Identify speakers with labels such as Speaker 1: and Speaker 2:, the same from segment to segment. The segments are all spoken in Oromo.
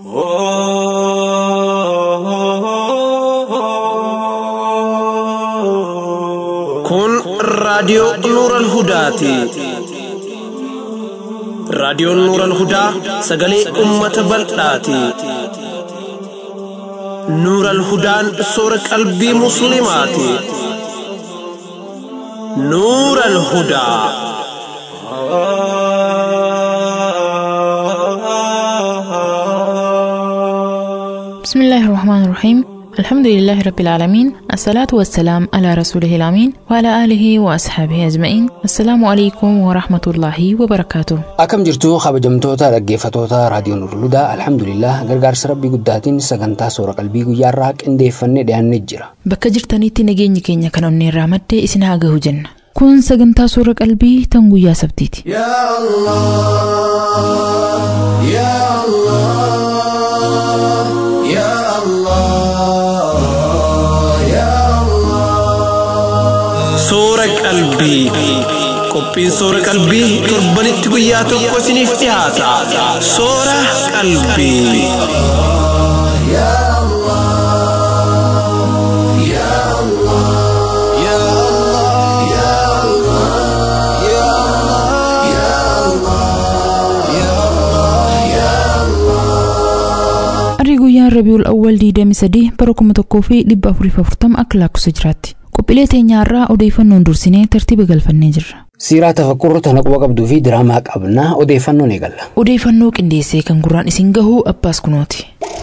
Speaker 1: Kun raadiyoo Nuuran Hudaati. Raadiyoon Nuuran Hudaa sagalee uummata bal'aati. Nuuran Hudaan soora qalbii Musliimaati. Nuuran Hudaa.
Speaker 2: بسم الله الرحمن الرحيم الحمد لله رب العالمين الصلاة والسلام على رسوله الأمين وعلى آله وأصحابه أجمعين السلام عليكم ورحمة الله وبركاته
Speaker 3: Akkam jirtu kabajamtoota dhaggeeffatoota raadiyoon Urludaa alhamdulillah gargaarsa rabbii guddaatiin sagantaa soora qalbii guyyaarraa qindeeffannee dhiyaannee jira.
Speaker 2: bakka jirtanitti nageenyi keenya kan onnee irraa maddee isin haa gahu jenna kun sagantaa suura qalbii tan guyyaa sabtiiti
Speaker 4: يا الله يا الله يا الله يا الله
Speaker 1: Soora qalbii. Qophiin soora qalbii torbanitti guyyaa tokko isiniif dhiyaata. Soora qalbii.
Speaker 4: يا الله يا الله يا الله يا الله يا الله يا الله يا الله
Speaker 2: arri guyyaan rabiul awwal 23 bara 1440 akka lakkoofsa jiraatti qophiilee teenyaarraa odeeffannoon dursinee tartiiba galfannee jirra
Speaker 3: Siiraa tafakkurru tana quba qabduu fi diraamaa qabnaa odeeffannoon eegalla.
Speaker 2: odeeffannoo qindeessee kan gurraan isin gahuu abbaas kunooti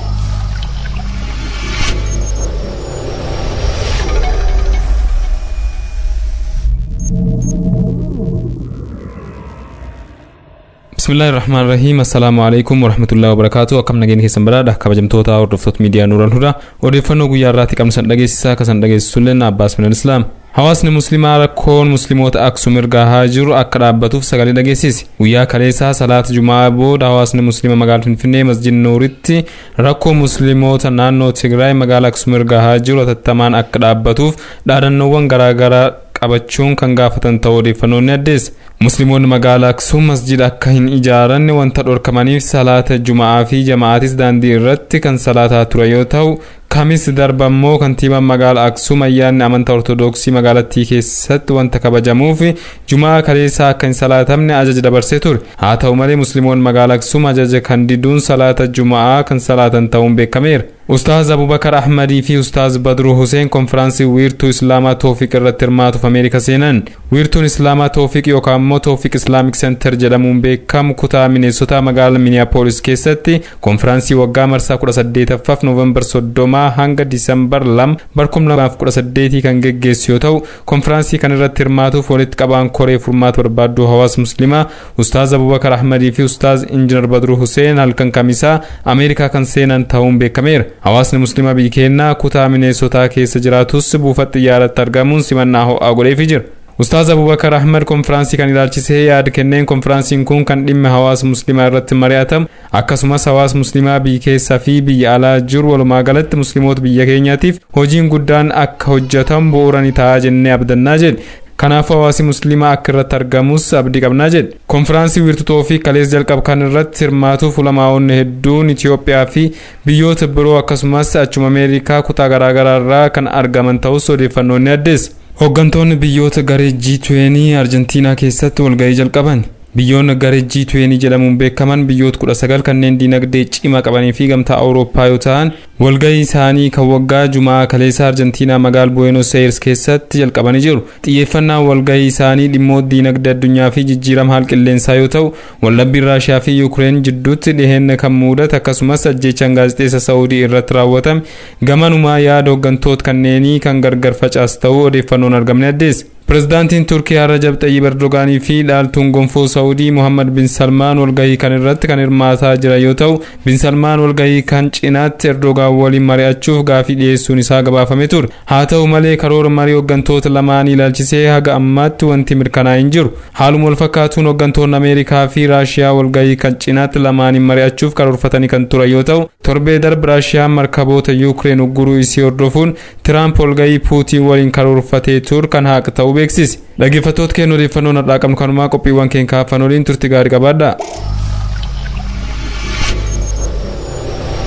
Speaker 5: bismillahi irrahmaan rahiim assalaamu alaikum warahmatullahi wabarakaatu akkam nageenya keessan badhaadha kabajamtoota hordoftoota miidiyaa nuuran hudaa odeeffannoo guyyaa irraatti qabnu san dhageessisaa akka san dhageessisulleen abbaas minal islaam hawaasni muslimaa rakkoon musliimoota aksum irraa haa jiru akka dhaabbatuuf sagalee dhageessisi guyyaa kaleessaa salaata jumaa booda hawaasni muslima magaalaa finfinnee masjid nuuritti rakkoo musliimoota naannoo tigraay magaalaa aksum irraa haa jiru atattamaan akka dhaabbatuuf dhaadannoowwan garaagaraa qabachuun kan gaafatan ta'uu odeeffannoon ni addeessa. Musliimoonni magaalaa Aksuum masjida akka hin ijaaranne wanta dhorkamaniif salaata Juma'aa fi Jama'aatis daandii irratti kan salaataa ture yoo ta'u, kamis darba immoo kantiibaan magaalaa Aksuum ayyaanni amantaa Ortoodooksii magaalattii keessatti wanta kabajamuuf Juma'aa kaleessaa akka hin salaatamne ajaja dabarsee ture. Haa ta'u malee Musliimoonni magaalaa Aksuum ajaja kan diduun salaata Juma'aa kan salaatan ta'uun beekameera. Ustaaz Abubakar Ahmadii fi Ustaaz Badruu Huseen konfiraansii wiirtuu Islaamaa Toofiq irratti hirmaatuuf Ameerika seenan. Wiirtuun Islaamaa Toofiq yookaan immoo Toofiq Islaamic Center jedhamuun beekamu kutaa Mineesota magaalaa Minneapolis keessatti konfiraansii waggaa marsaa 18ffaaf Noovembar 30 hanga Diisembar 2 bara 2018 kan geggeessu yoo ta'u konfiraansii kan irratti hirmaatuuf walitti qabaan koree furmaata barbaaddu hawaasa muslimaa Ustaaz Abubakar Ahmadii fi Ustaaz Injinar Badruu Huseen halkan kamisaa Ameerikaa kan seenan ta'uun beekameera. Hawaasni muslimaa biyya keenyaa kutaa Mineesotaa keessa jiraatus buufata xiyyaaratti argamuun simannaa ho'aa godheefii jira. Ustaaz Abubakar Ahmed konfiraansii kan ilaalchisee yaada kenneen konfiraansiin kun kan dhimma hawaasa muslimaa irratti mari'atamu akkasumas hawaasa muslimaa biyya keessaa fi biyya alaa jiru walumaa galatti musliimoota biyya keenyaatiif hojiin guddaan akka hojjetamu bu'uura ni ta'a jennee abdannaa jedhe. Kanaafuu hawaasi muslimaa akka irratti argamus abdii qabnaa jedhe. Konfiraansii wiirtuu fi kalees jalqab kan irratti hirmaatuuf ulamaa'onni hedduun Itoophiyaa fi biyyoota biroo akkasumas achuma Ameerikaa kutaa garaagaraa irraa kan argaman ta'us odeeffannoon ni addeessa. Hooggantoonni biyyoota garee G20 Arjentiinaa keessatti walgahii jalqaban. Biyyoonni garee G20 jedhamuun beekaman biyyoota 19 kanneen diinagdee cimaa qabanii fi gamtaa Awurooppaa yoo ta'an walgahii isaanii kan waggaa Jumaa kaleessa Arjentiinaa magaala Buenos Aires keessatti jalqabanii jiru. Xiyyeeffannaan walgahii isaanii dhimmoota diinagdee addunyaa fi jijjiirama haala qilleensaa yoo ta'u, wallabbiin Raashiyaa fi Yuukireen jidduutti dhiheenya kan mudate akkasumas ajjeechaan gaazexeessa Saawudii irratti raawwatame gamanumaa yaada hooggantoota kanneenii kan gargar facaas ta'uu odeeffannoon argamne addeessa. Pireezidaantiin Turkiyaa Rajab Xayyib Erdogaanii fi dhaaltuun gonfoo Saawudii Mohammed bin Salmaan walgahii kan irratti kan hirmaataa jiran yoo ta'u, bin Salmaan walgahii kan cinaatti Erdogaan waliin mari'achuuf gaafii dhiyeessuun isaa gabaafame ture. Haa ta'u malee karoora marii hooggantoota lamaanii ilaalchisee haga ammaatti wanti mirkanaa'e hin jiru. Haaluma wal fakkaatuun hooggantoonni Ameerikaa fi Raashiyaa walgahii kan cinaatti lamaaniin mari'achuuf karoorfatanii kan turan yoo ta'u, torbee darbe Raashiyaan markaboota Yuukireen ugguruu isii hordofuun Tiraamp walgahii Puutiin waliin karoorfatee ture kan haqa ta'uu beeksise. Dhaggeeffattoota keenya odeeffannoon har'aa qabnu kanumaa qophiiwwan keenya kaafan waliin turtii gaarii qabaadhaa.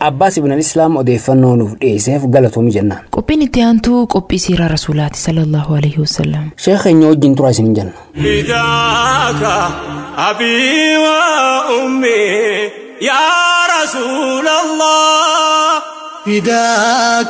Speaker 3: Abbaas ibn Islaam odeeffannoo nuuf dhiyeesseef galatoomi jennaan.
Speaker 2: Qophiin itti aantuu qophii siiraa rasuulaati sallallahu alaihi wasallam.
Speaker 3: Sheekh keenya wajjin tura isin jenna.
Speaker 4: فداك أبي وأمي يا رسول الله فداك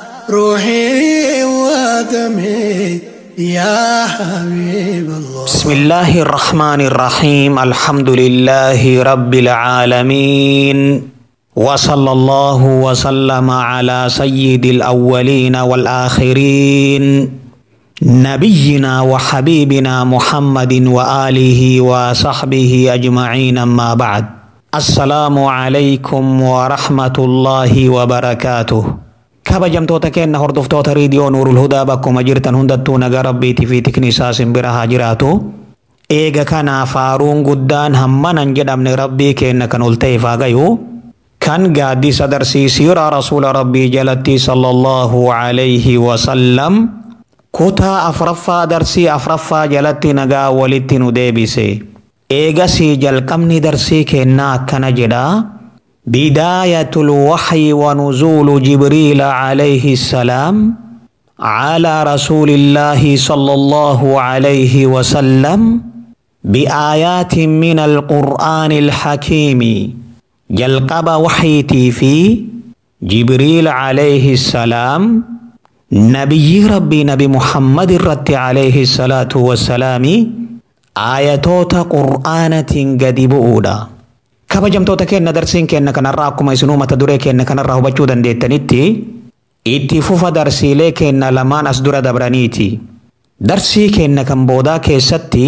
Speaker 4: روحي ودمي يا حبيب الله
Speaker 6: بسم الله الرحمن الرحيم الحمد لله رب العالمين وصلى الله وسلم على سيد الأولين والآخرين نبينا وحبيبنا محمد وآله وصحبه أجمعين أما بعد السلام عليكم ورحمة الله وبركاته kabajamtoota keenna hordoftoota riidiyoo nuurul hudaa bakkuma jirtan hundattuu nagaa rabbiitii fi tiknisaa simbira haa jiraatu eega kanaaf faaruun guddaan hammanan jedhamne rabbii keenna kan ol ta'eef haa gayu kan gaaddisa darsiisiira rasuula rabbii jalatti sallallahu alayhi wasallam kutaa afraffaa darsii afraffaa jalatti nagaa walitti nu deebise eegasii jalqabni darsii kennaa akkana jedha بداية الوحي ونزول جبريل عليه السلام على رسول الله صلى الله عليه وسلم بآيات من القرآن الحكيم جلقب وحيتي في جبريل عليه السلام نبي ربي نبي محمد الرد عليه الصلاة والسلام آياتوت قرآنة قد بؤودا kabajamtoota keenna darsiin keenna kanarraa akkuma isinuu mata duree keenna kanarraa hubachuu dandeettanitti itti fufa darsiilee keenna lamaan as dura dabraniiti. Darsii keenna kan boodaa keessatti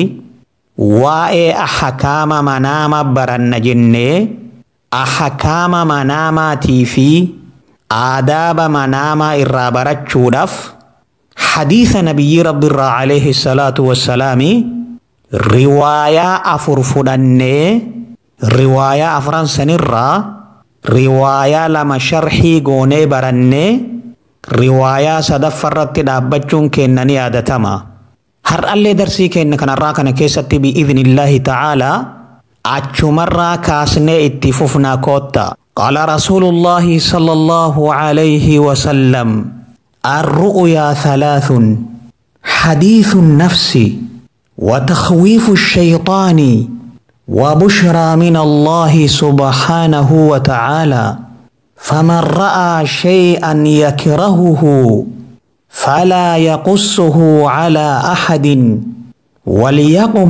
Speaker 6: waa'ee ahakaama manaama baranna jennee ahakaama manaamaatii fi aadaaba manaamaa irraa barachuudhaaf hadiisa nabiyyi rabbiirraa alayhi salaatu wassalaami riwaayaa afur fudhannee riwaayaa afran sanirraa riwaayaa lama sharxii goonee barannee riwaayaa sadaffarratti dhaabbachuun keenna ni yaadatama. Har'allee darsii keenya kanarraa kana keessatti bi'idhnillaahi ta'aalaa achumarraa kaasnee itti fufnaa kootta. قال رسول الله صلى الله عليه وسلم الرؤيا ثلاث حديث النفس وتخويف الشيطان وبشرى من الله سبحانه وتعالى فمن راى شيئا يكرهه فلا يقصه على احد وليقم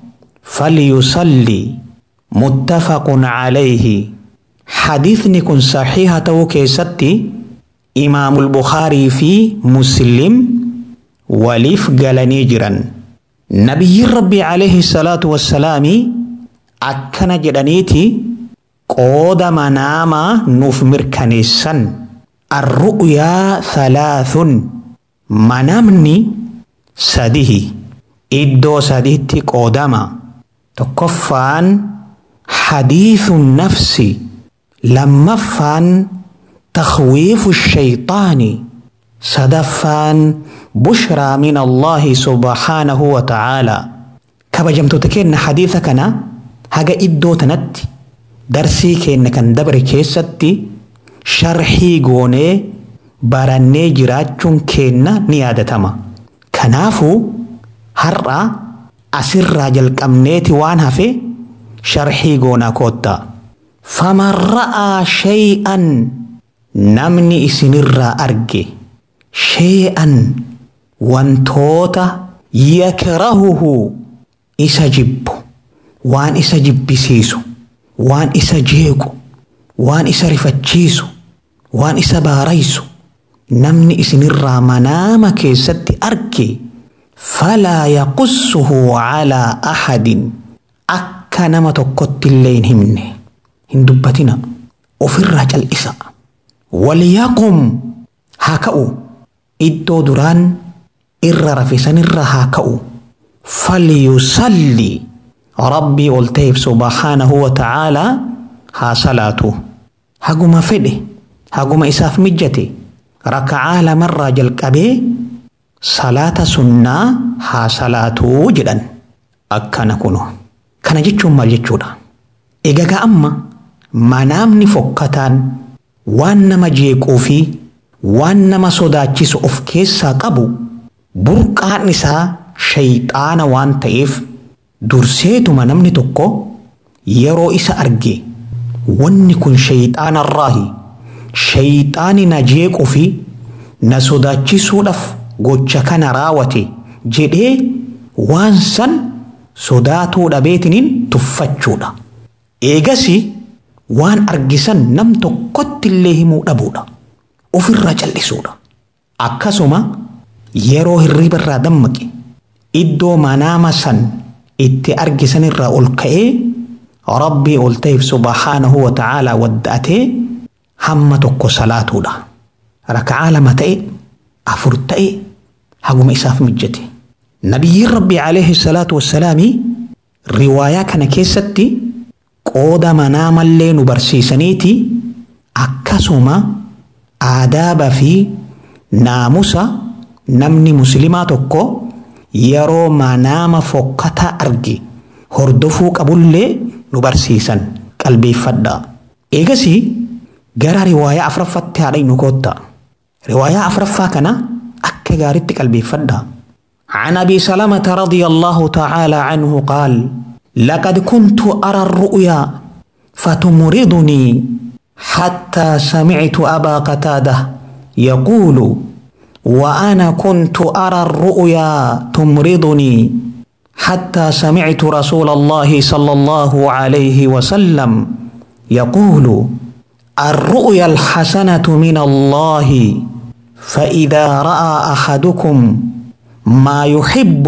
Speaker 6: فليصلي متفق عليه حديث نكون صحيحة كيستي إمام البخاري في مسلم وليف قال نجرا نبي ربي عليه الصلاة والسلام akkana jedhaniiti qooda manaamaa nuuf mirkaneessan arru'yaa thalaathun manamni sadihi iddoo sadiitti qoodama tokkoffaan hadiithu nafsi lammaffaan takhwiifu shayxaani sadaffaan bushraa min allaahi subhaanahu wa ta'aalaa kabajamtoota keenna hadiisa kana haga iddoo tanatti darsii keenya kan dabre keessatti sharxii goonee barannee jiraachuun keenna ni yaadatama. Kanaafuu har'a asirraa jalqabneeti waan hafe sharxii goonaa koottaa. Faman ra'aa shay'an namni isinirraa arge shay'an wantoota yakrahuhu isa jibbu. waan isa jibbisiisu waan isa jeequ waan isa rifachiisu waan isa baaraysu namni isinirraa manaama keessatti arge falaa yaqussuhu calaa ahadin akka nama tokkotti illee hin himne hin dubbatina ofirraa cal'isa walyaqum haa ka'u iddoo duraan irra rafisanirra haa ka'u falyusalli rabbii ol ta'eef subhaanahu wa ta'aalaa haa salaatu haguma fedhe haguma isaaf mijjate raka'aa lamarraa jalqabee salaata sunnaa haa salaatuu jedhan akkana kuno kana jechuun maal jechuudha egagaa amma manaamni fokkataan waan nama jeequu fi waan nama sodaachisu of keessaa qabu burqaan isaa shayxaana waan ta'eef durseetuma namni tokko yeroo isa arge wanni kun shayxaanarraahi shayxaani na jeequu fi na sodaachisuudhaaf gocha kana raawwate jedhee waan san sodaatuu dhabeetiniin tuffachuudha. Eegasi waan argisan nam tokkotti illee himuu dhabuudha. Ofirraa callisuudha. Akkasuma yeroo hirriba irraa dammaqe iddoo manaama san itti argisan irraa ol ka'ee rabbii ol ta'eef subhaanahu wa ta'aalaa wadda'atee hamma tokko salaatuudha. Raka'aa lama ta'e afur ta'e haguma isaaf mijjate. Nabiyyiin Rabbii alayhi salaatu wassalaami riwaayaa kana keessatti qooda manaamallee nu barsiisaniiti akkasuma aadaaba fi naamusa namni muslimaa tokko yeroo manaama fokkataa arge hordofuu qabullee nu barsiisan qalbeeffadha. Eegasii gara riwaayaa afuraffaatti haadha nu kootta. Riwaayaa afuraffaa kana akka gaariitti qalbeeffadha. عن ابي سلمه رضي الله تعالى عنه قال لقد كنت ارى الرؤيا فتمرضني حتى سمعت ابا قتاده يقول وانا كنت ارى الرؤيا تمرضني حتى سمعت رسول الله صلى الله عليه وسلم يقول الرؤيا الحسنه من الله فاذا راى احدكم ما يحب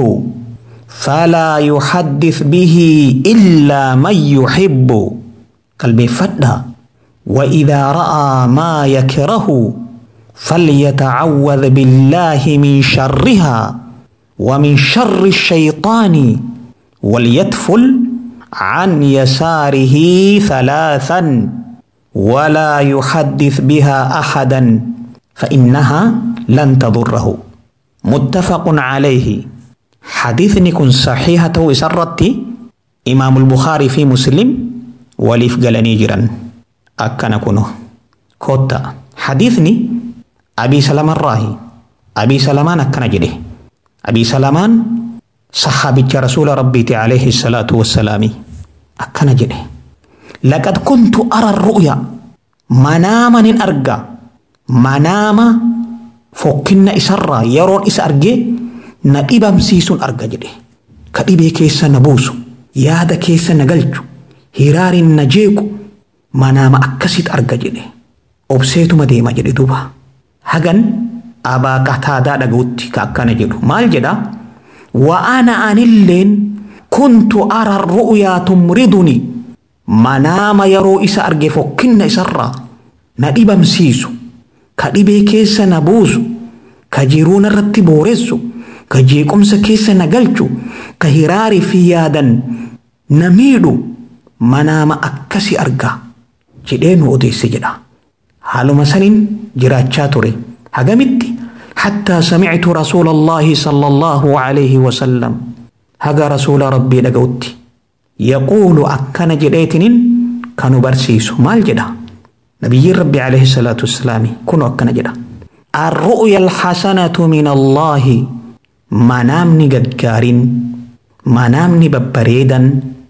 Speaker 6: فلا يحدث به إلا من يحب قلبي فدا وإذا رأى ما يكره فليتعوذ بالله من شرها ومن شر الشيطان وليتفل عن يساره ثلاثا ولا يحدث بها أحدا فإنها لن تضره متفق عليه حديثني كن صحيحة وسرتي إمام البخاري في مسلم وليف قالني جرا أكنا كنو كوتا حديثني أبي سلمان الراهي أبي سلمان أكنا جده أبي سلمان صحابي رسول ربي عليه الصلاة والسلام أكنا جده لقد كنت أرى الرؤيا مناما أرجع مناما fokkinna isarraa yeroon isa argee na dhibamsiisuun arga jedhe ka dhibee keessa na buusu yaada keessa na galchu hiraariin na jeequ manaama akkasitti arga jedhe obseetuma deema jedhe duuba hagan abaa qataadaa dhaga'utti ka akkana jedhu maal jedha wa'ana anilleen kuntu ara ru'yaa tumriduni manaama yeroo isa arge fokkinna isarraa na dhibamsiisu ka dhibee keessa na buusu ka jiruu narratti booressu ka jeequmsa keessa na galchu ka hiraarii fi yaadan na miidhu manaama akkasi argaa jedhee nu odeesse jedha haaluma saniin jiraachaa ture hagamitti حتى سمعت رسول الله صلى الله عليه وسلم هذا رسول ربي لقوتي يقول أكن جديتن كانوا برسيسو مال جدا نبي ربي عليه الصلاة والسلام كنوا أكن جدا الرؤيا الحسنة من الله منامني قدقارين منامني ببريدا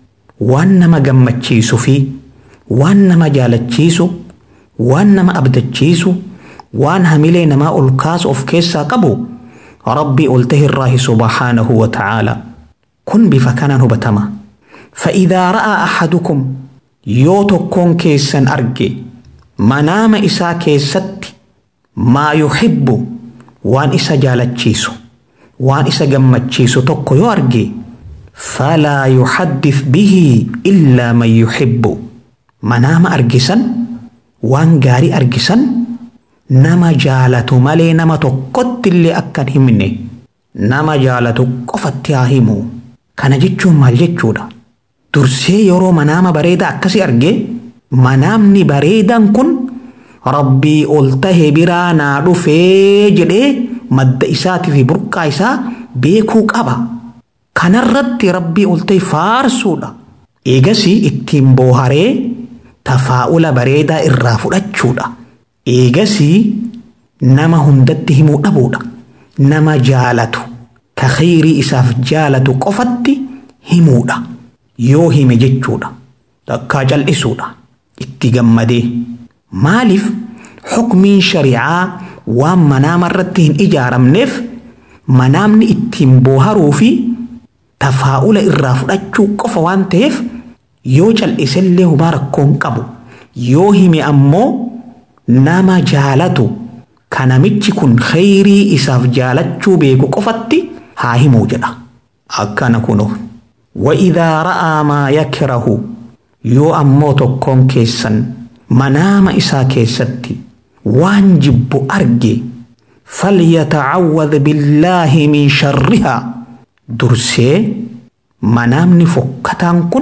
Speaker 6: وانما قمتشيسو في وانما جالتشيسو وانما أبدتشيسو waan hamilee namaa ol kaasu of keessaa qabu rabbii ol tahe irraahi subhaanahu wa ta'aala kun bifa kanaan hubatama fa'iidaa ra'aa ahadukum yoo tokkoon keessan arge manaama isaa keessatti maa yuhibbu waan isa jaalachiisu waan isa gammachiisu tokko yoo arge falaa yuhaddith bihi illaa man yuhibbu manaama argisan waan gaarii argisan nama jaalatu malee nama tokkotti illee akka hin himne nama jaalatu qofatti haa himu kana jechuun maal jechuudha dursee yeroo manaama bareedaa akkasii arge manaamni bareedaan kun rabbii ol tahe biraa naa dhufee jedhee madda isaatii fi burqaa isaa beekuu qaba kanarratti rabbii ol tahe faarsuudha eegasii ittiin booharee tafaa'ula bareedaa irraa fudhachuudha eegasii nama hundatti himuu dhabuudha nama jaalatu ka khayrii isaaf jaalatu qofatti himuudha yoo hime jechuudha takkaa cal'isuudha itti gammadee maaliif xukmiin shari'aa waan manaama irratti hin ijaaramneef manaamni ittiin booharuu fi tafaa'ula irraa fudhachuu qofa waan ta'eef yoo cal'isellee humaa rakkoon qabu yoo hime ammoo nama jaalatu kanamichi kun khayrii isaaf jaalachuu beeku qofatti haa himuu jedha akkana kuno وإذا رأى ما يكره yoo ammoo tokkoon keessan manaama isaa keessatti waan jibbu arge falyatacawwad billaahi min sharrihaa dursee manaamni fokkataan kun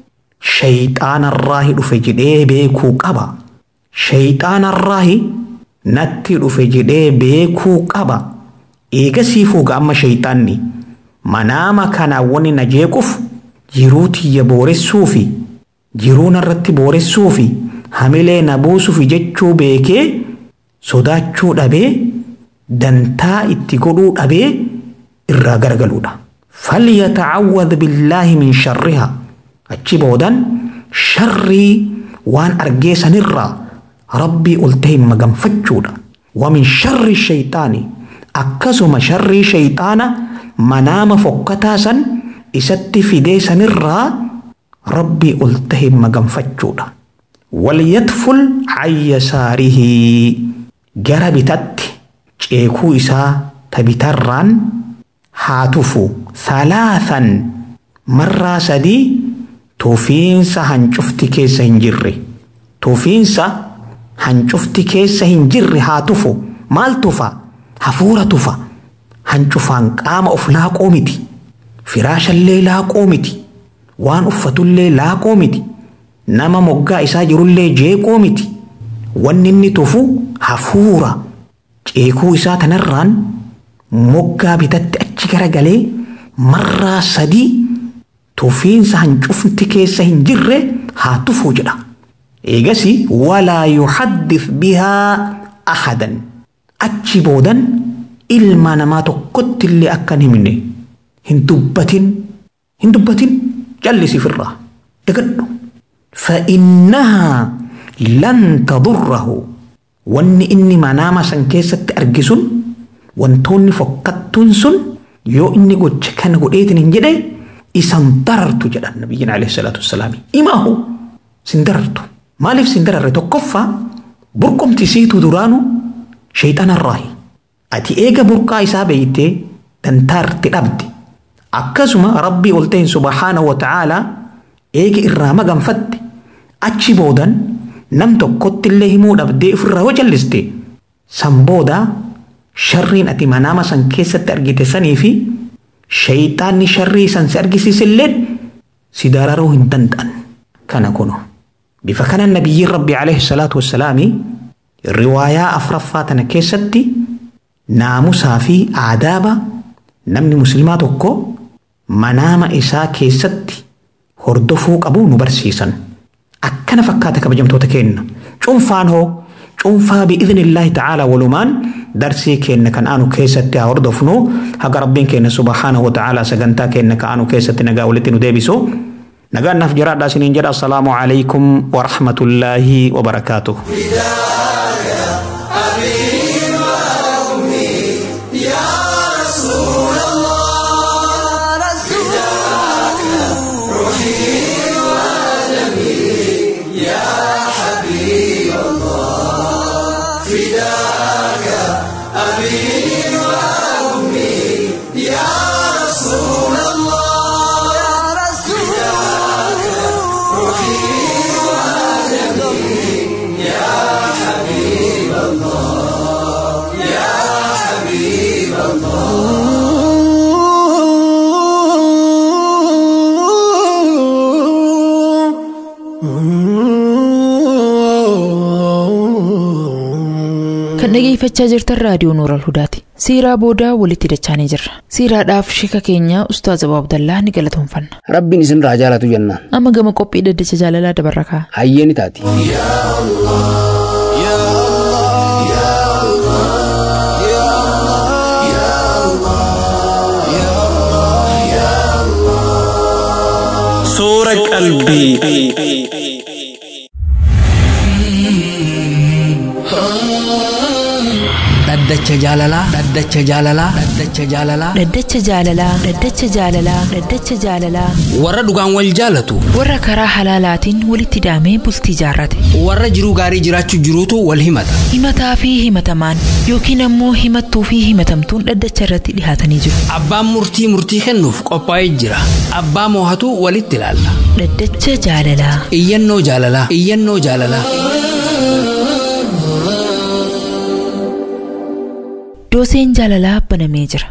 Speaker 6: shayxaanarraahi dhufe jedhee beekuu qaba shayxaanarraahi natti dhufe jedhee beekuu qaba eegasii fuuga amma shayxaanni manaama kanaa wani na jeequuf jiruu tiyya booressuu fi jiruu narratti booressuu fi hamilee na buusuuf jechuu beekee sodaachuu dhabee dantaa itti godhuu dhabee irraa garagaluudha. فليتعوذ بالله من شرها achi boodan sharrii waan argee sanirraa rabbii ol ta'e maganfachuudha. Wamin sharri shayxaani akkasuma sharrii shayxaana manaama fokkataa san isatti fidee sanirraa rabbii ol ta'e maganfachuudha. Walyatful ayyasaarihi gara bitatti ceekuu isaa ta bitarraan haa tufu salaathan marraa sadii tufiinsa hancufti keessa hin jirre tufiinsa hancufti keessa hin jirre haa tufu maal tufa hafuura tufa hancufaan qaama of laaqoo miti firaashallee laaqoo miti waan uffatullee laaqoo miti nama moggaa isaa jirullee jeeqoo miti wanni inni tufu hafuura ceekuu isaa tanarraan moggaa bitatti achi garagalee marraa sadii tufiinsa hancufti keessa hin jirre haa tufuu jedha. Eegasi walaa yuhaddif bihaa ahadan achi boodan ilma namaa tokkotti illee akka hin himne hin dubbatin hin dubbatin jallisiif irraa dagadhu. فإنها لن تضره wanni inni manaama san keessatti argisun wantoonni fokkattuun sun yoo inni gocha kana godheetin hin jedhe isan darartu jedhan nabiyyiin alayhi salaatu wassalaami imaahu sin darartu maaliif sin dararre tokkoffaa burqomti siitu duraanu shayxanarraahi ati eega burqaa isaa beeytee dantaarti dhabde akkasuma rabbii ol ta'in subhaanahu wa ta'aalaa eega irraa maganfatte achi boodan nam tokkotti illee himuu dhabdee ofirraa yoo jalliste san booda sharriin ati manaama san keessatti argite sanii fi shayxaanni sharrii san si argisiisilleen si dararuu hin danda'an kana kuno bifa kanan nabiyyiin rabbi alayhi salaatu wassalaami riwaayaa afraffaa tana keessatti naamusaa fi aadaaba namni muslimaa tokko manaama isaa keessatti hordofuu qabu nu barsiisan. akkana fakkaata kabajamtoota keenna cunfaan hoo cunfaa bi'iznillaahi ta'aalaa walumaan darsii keenna kan aanu keessatti haa hordofnu haga rabbiin keenna subhaanahu wa ta'aalaa sagantaa keenna kan aanu keessatti nagaa walitti nu deebisu nagaan naaf jiraadhaa isiniin jedha assalaamu alaykum wa rahmatullaahi wa barakaatuh.
Speaker 2: kan dhageeffachaa jirtan raadiyoo Nuural Hudaati. Siiraa boodaa walitti dachaanii jirra. Siiraadhaaf shika keenya Ustaaz Abuu Abdallaa ni galatoomfanna.
Speaker 3: Rabbiin isin raa jaalatu jennaan.
Speaker 2: Amma gama qophii daddacha jaalalaa dabarra kaa.
Speaker 3: Hayyee ni taati.
Speaker 1: Soora qalbii.
Speaker 3: Dhaddacha jaalalaa. Dhaddacha jaalalaa. Dhaddacha jaalalaa.
Speaker 2: Dhaddacha jaalalaa. Dhaddacha jaalalaa. Dhaddacha jaalalaa.
Speaker 3: Warra dhugaan wal jaalatu.
Speaker 2: Warra karaa halaalaatiin walitti daamee bultii jaarrate.
Speaker 3: Warra jiruu gaarii jiraachuu jiruutu wal himata.
Speaker 2: Himataa fi himatamaan yookiin ammoo himattuu fi himatamtuun dhaddacha irratti dhihaatanii jiru.
Speaker 3: Abbaan murtii murtii kennuuf qophaa'ee jira. Abbaa moohatu walitti ilaalla.
Speaker 2: Dhaddacha jaalalaa.
Speaker 3: Iyyannoo jaalalaa. Iyyannoo jaalalaa.
Speaker 2: Dooseen jaalalaa banamee jira.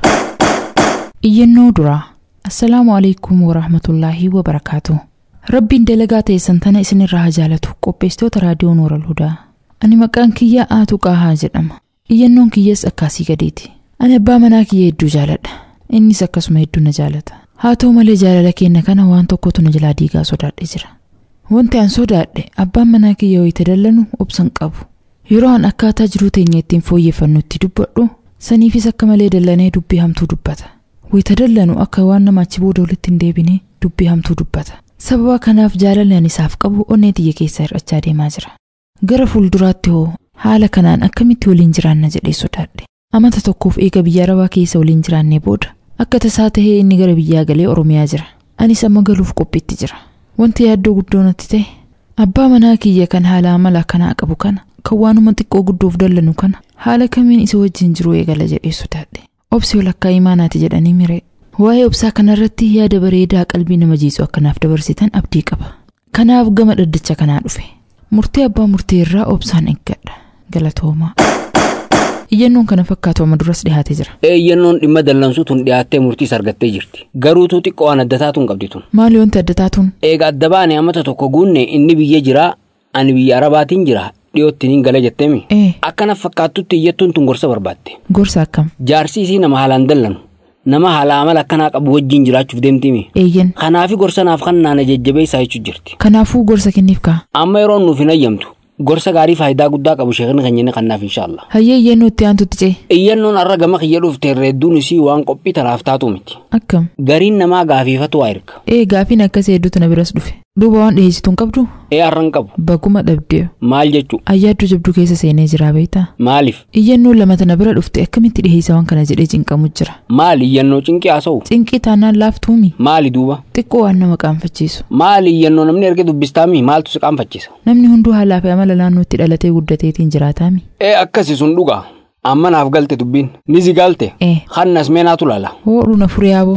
Speaker 2: Iyyannoo duraa. Assalaamu alaikum warahmatullaahi wabarakaatu. Rabbiin dalagaa teessan tana isinirraa haa jaalatu qopheessitoota raadiyoo Nooral Hudaa. Ani maqaan kiyya Aatu Qaahaa jedhama. Iyyannoon kiyyas akkaasii gadeeti. Ani abbaa manaa kiyya hedduu jaaladha. Innis akkasuma hedduu na jaalata. Haa ta'u malee jaalala keenya kana waan tokkotu na jalaa diigaa sodaadhe jira. Wanti an sodaadhe abbaan manaa kiyya wayita dallanu obsan qabu. Yeroo an akkaataa jiruu teenya ittiin fooyyeffannutti dubbadhu saniifis akka malee dallanee dubbii hamtuu dubbata. Wayita dallanu akka waan nama achi booda walitti hin deebine dubbii hamtuu dubbata. Sababa kanaaf jaalalli ani isaaf qabu onnee tiyya keessaa hir'achaa deemaa jira. Gara fuulduraatti hoo haala kanaan akkamitti waliin jiraanna jedhee sodaadhe. Amata tokkoof eega biyya arabaa keessa waliin jiraannee booda akka tasaa tahee inni gara biyyaa galee Oromiyaa jira. Anis amma galuuf qophiitti jira. Wanti yaaddoo guddoo natti ta'e abbaa manaa kiyya kan haala amala akkanaa qabu kana kan waanuma xiqqoo guddoof dallanu kana haala kamiin isa wajjin jiru eegala jedhee sodaadhe. Obsi walakkaa imaanaati jedhanii miree. Waa'ee obsaa kanarratti yaada bareedaa qalbii nama jiisu akkanaaf dabarsitan abdii qaba. Kanaaf gama dhaddacha kanaa dhufe. Murtee abbaa murtee irraa obsaan eeggadha. Galatoomaa. Iyyannoon kana fakkaatu amma duras dhiyaatee jira.
Speaker 3: Iyyannoon dhimma dallansuu tun dhiyaattee murtiis argattee jirti. Garuutuu xiqqoo waan adda taatuun qabdi tun.
Speaker 2: Maali wanti adda taatuun?
Speaker 3: Eega adda baane amata tokko guunne inni biyya jiraa ani biyya arabaatiin jira dhiyootti niin gala jetteemi.
Speaker 2: Ee,
Speaker 3: Akkana fakkaattutti iyyattuun tun gorsa barbaatte.
Speaker 2: gorsa akkam?
Speaker 3: Jaarsi isii nama haalaan dallanu. Nama haala amala akkanaa qabu wajjin jiraachuuf deemtimi.
Speaker 2: Eeyyan.
Speaker 3: Kanaafi gorsa naaf kan naana jajjabeessaa jechuu jirti.
Speaker 2: Kanaafuu gorsa kenniif kaa?
Speaker 3: Amma yeroon nuuf hin ayyamtu. Gorsa gaarii faayidaa guddaa qabu sheekni keenya kannaaf inshaallah.
Speaker 2: Hayyee iyyannoo itti aantutti cee?
Speaker 3: Iyyannoon har'a gama kiyya dhufte hedduun isii waan qophii tanaaf taatu miti.
Speaker 2: Akkam?
Speaker 3: Gariin namaa gaafiifatu waa erga.
Speaker 2: Ee gaafiin akkasii hedduutu na biras dhufe. Duuba waan dhiyeessitu hin qabdu?
Speaker 3: Ee har'a hin qabu.
Speaker 2: Baguma dhabdee.
Speaker 3: Maal jechuu?
Speaker 2: Ayyaaddu jabduu keessa seenee jira beektaa?
Speaker 3: Maaliif?
Speaker 2: Iyyannoon lama tana bira dhufte akkamitti dhiheessa waan kana jedhee cinqamu jira.
Speaker 3: Maali iyyannoo cinqii haasa'u?
Speaker 2: Cinqii taanaan laaftuumi.
Speaker 3: Maali duuba?
Speaker 2: Xiqqoo waan nama qaanfachiisu.
Speaker 3: Maali iyyannoo namni erga dubbistaami maaltu si qaanfachiisa?
Speaker 2: Namni hunduu haalaa fi amala naannootti dhalatee guddateetiin jiraataami.
Speaker 3: Ee akkasi sun dhugaa. Amma naaf galte dubbiin. Ni si galte?
Speaker 2: Ee.
Speaker 3: Hannas meenaatu laala.
Speaker 2: Hoodhu na furee yaaboo.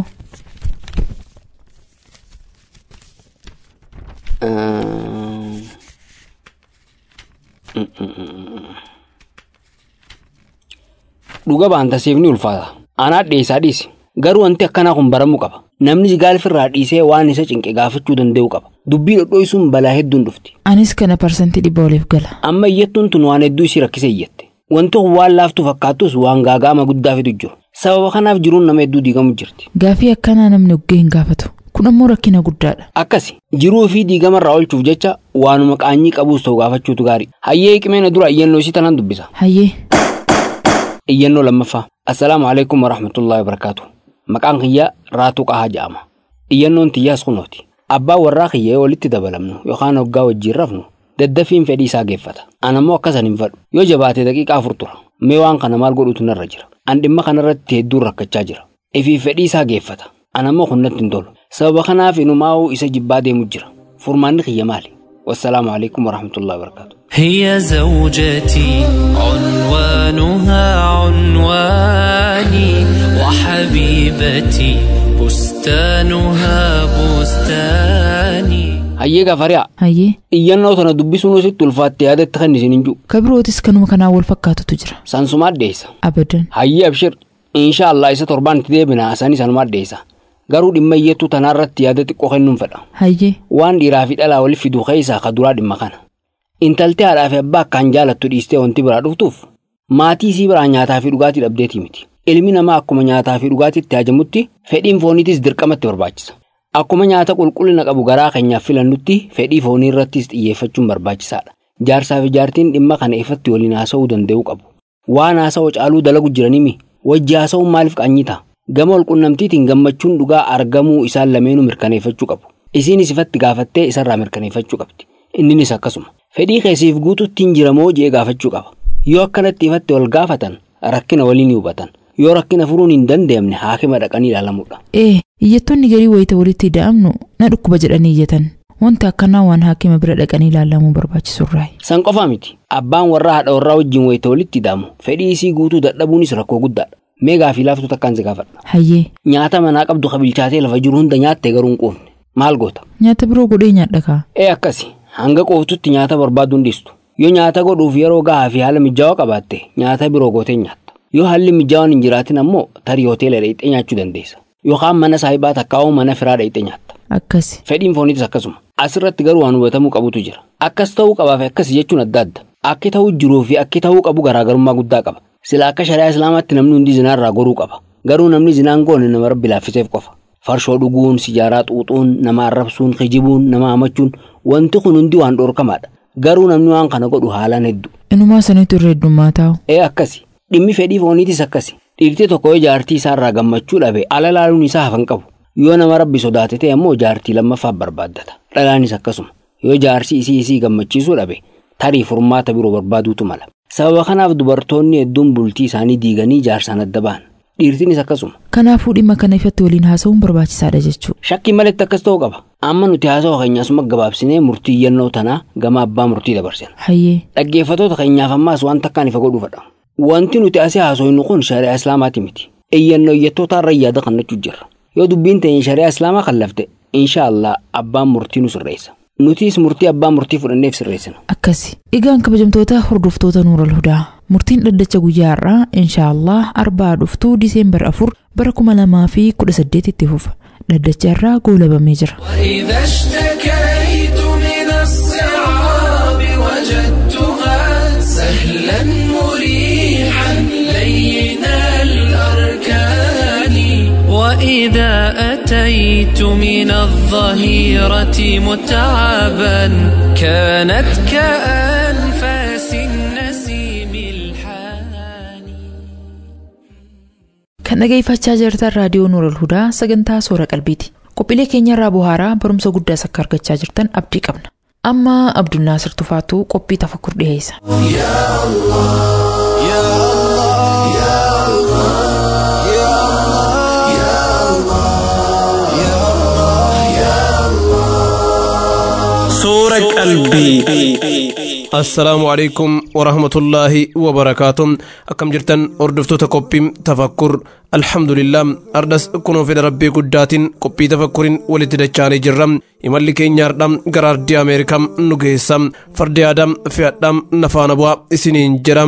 Speaker 3: Dhuga baantasiif ni ulfaata. Anaa dhiyeessaa dhiisi. Garuu wanti akkanaa kun baramuu qaba. Namni si gaalfirraa dhiisee waan isa cinqe gaafachuu danda'u qaba. Dubbii dhodhooyisuun balaa hedduun dhufti.
Speaker 2: Anis kana parsantii dhibba oliif gala.
Speaker 3: Amma iyyattuun tun waan hedduu isii rakkisee iyyatte. Wanti kun waan laaftuu fakkaattus waan gaagaama guddaa fidu jiru. Sababa kanaaf jiruun nama hedduu diigamu jirti.
Speaker 2: Gaafii akkanaa namni oggee hin gaafatu. Kun ammoo rakkina guddaadha.
Speaker 3: Akkasi jiruu fi diigamarraa oolchuuf jecha waanuma qaanyii qabuus ta'u gaafachuutu gaarii. Hayyee qimeena dura iyyannoo isii tanaan dubbisa.
Speaker 2: Hayyee.
Speaker 3: Iyyannoo lammaffaa. Assalaamu alaikum warahmatullahi wabarakaatu. Maqaan kiyyaa Raatuu Qahaa jedhama. Iyyannoon tiyyaas kunooti. Abbaan warraa kiyyee walitti dabalamnu yookaan hoggaa wajjiin rafnu daddafiin fedhii isaa geeffata. An ammoo akkasan hin fedhu. Yoo jabaate daqiiqaa afur tura. Mee waan kana maal godhutu narra jira. An dhimma kanarratti hedduun rakkachaa jira. Ifii fedhii isaa geeffata. An ammoo kun natti hin tolu. Sababa kanaaf inumaa'uu isa jibbaa deemu jira. Furmaanni kiyya maali? Wassalaamu alaikum warahmatullahi wabarakaatu.
Speaker 7: هي زوجتي عنوانها عنواني وحبيبتي بستانها بستاني
Speaker 3: Hayyee gafariyaa.
Speaker 2: Hayyee.
Speaker 3: Iyyannoo tana dubbisuun sitti ulfaatte yaadatti kan isin hin jiru.
Speaker 2: Kabirootis kanuma kanaa wal fakkaatutu jira.
Speaker 3: Sansumaa addeessa.
Speaker 2: Abadan.
Speaker 3: Hayyee abshir. Inshaallah isa torbaan itti deebina sanii sanuma addeessa. Garuu dhimma iyyattuu tanaarratti yaada xiqqoo kennuun fedha.
Speaker 2: Hayyee.
Speaker 3: Waan dhiiraa fi dhalaa waliif fiduu keessaa ka duraa dhimma kana. Intaltee haadhaa fi abbaa akkaan jaalattu dhiistee wanti biraa dhuftuuf maatii isii biraa nyaataa fi dhugaatii dhabdeetii miti. Ilmi namaa akkuma nyaataa fi dhugaatiitti hajamutti fedhiin fooniitis dirqamatti barbaachisa. Akkuma nyaata qulqullina qabu garaa keenyaaf filannutti fedhii foonii irrattis xiyyeeffachuun barbaachisaadha. Jaarsaa fi jaartiin dhimma kana ifatti waliin haasa'uu danda'uu qabu. Waan haasa'u caaluu dalagu jiranimi wajji haasa'uun maaliif qaanyita? Gama walqunnamtiitiin gammachuun dhugaa argamuu isaan lameenuu mirkaneeffachuu qabu. isiinis ifatti gaafattee isarraa mirkaneeffachuu qabdi inninis akkasuma fedhii keessiif guututti hin jiramoo jee gaafachuu qaba yoo akkanatti ifatti wal gaafatan rakkina waliin ni hubatan yoo rakkina furuun hin dandeenye haakima dhaqanii ilaalamuudha.
Speaker 2: ee iyyattoonni garii wayita walitti ida'amnu na dhukkuba jedhanii iyyatan wanti akkanaa waan haakima bira dhaqanii ilaalamuu barbaachisurraa
Speaker 3: san qofaa miti abbaan warraa haadha warraa wajjin wayita walitti ida'amu fedhii isii guutuu dadhabuunis rakkoo guddaadha mee gaafii laaftuu takkaan si gaafadha
Speaker 2: hayyee
Speaker 3: nyaata manaa qabdu kabilchaatee lafa jiru hunda nyaatte garuu hin quufne maal goota
Speaker 2: nyaata biroo godhee nyaadha kaa
Speaker 3: ee akkasi hanga qooftutti nyaata barbaaduu hin dhiistu yoo nyaata godhuuf yeroo gahaa fi haala mijaawaa qabaatte nyaata biroo gootee nyaatta yoo haalli mijaawaan hin jiraatin ammoo tarii hoteela dheexxee nyaachuu dandeessa yookaan mana saahibaa takkaa'uu mana firaa dheexxee nyaatta
Speaker 2: akkasi
Speaker 3: fedhiin fooniitis akkasuma asirratti garuu waan hubatamuu qabutu jira akkas ta'uu qabaa fi akkas jechuun adda adda akki ta'uu jiruu fi akki ta'uu qabu garaagarummaa guddaa qaba sila akka shari'aa islaamaatti namni hundi zinaarraa goruu qaba garuu namni zinaan goone nama rabbi laaffiseef qofa farshoo dhuguun sijaaraa xuuxuun nama arrabsuun kijibuun nama hamachuun wanti kun hundi waan dhorkamaadha garuu namni waan kana godhu haalaan hedduu
Speaker 2: inumaa sanitu irra heddummaa taa'u
Speaker 3: ee akkasi dhimmi fedhii fooniitis akkasi dhiirtii tokko yoo jaartii isaarraa gammachuu dhabe ala laaluun isaa hafan qabu yoo nama rabbi sodaate ta'e ammoo jaartii lammaffaaf barbaaddata dhalaanis akkasuma yoo jaarsi isii isii gammachiisuu dhabe tarii furmaata biroo barbaaduutu mala sababa kanaaf dubartoonni hedduun bultii isaanii diiganii jaarsaan adda ba'an dhiirtiinis akkasuma
Speaker 2: kanaafuu dhimma kana ifatti waliin haasa'uun barbaachisaadha jechuudha
Speaker 3: shakkii maletti akkas ta'uu qaba amma nuti haasawaa keenya asuma gabaabsinee murtii yennoo tanaa gama abbaa murtii dabarsina
Speaker 2: hayyee
Speaker 3: dhaggeeffatoota keenyaaf ammaas waan takkaan ifa godhuufadha wanti nuti asii haasofnu kun shari'aa islaamaati miti eeyyannoo iyyattoota irra yaada kannachuu jirra yoo dubbiin teenya shari'aa islaamaa kan lafte insha allah abbaan murtii nu sirreessa nutiis murtii abbaa murtii fudhanneef sirreessina
Speaker 2: akkasi egaan kabajamtoota hordoftoota nuural hudaa murtiin dhaddacha guyyaa har'aa inshaallah arbaa dhuftuu diseembar afur bara kuma lamaa fi kudha saddeetitti fufa dhaddacha irraa goolabamee jira
Speaker 7: وإذا اشتكيت من الصعاب وجدتها سهلا مريحا لين الأركان وإذا أتيت من الظهيرة متعبا كانت كأنفاس النسيم الحاني
Speaker 2: kan dhageeffachaa jirtan raadiyoo nuural hudaa sagantaa soora qalbiiti qophiilee keenya irraa buhaaraa barumsa guddaas akka argachaa jirtan abdii qabna amma abdulnaasir tufaatuu qophii tafakkur dhiheessa
Speaker 1: Suura qalbii.
Speaker 8: assalaamu alaikum warahmatullaahi wabarakaatu akkam jirtan hordoftoota qophii tafakkur alhamdulillah ardas kunoo fedha rabbii guddaatiin qophii tafakkuriin walitti dachaanii jirra imalli keenya hardha gara ardii ameerikaa nu geessa fardi aadaa fe'adhaa nafaana bu'aa isiniin jedha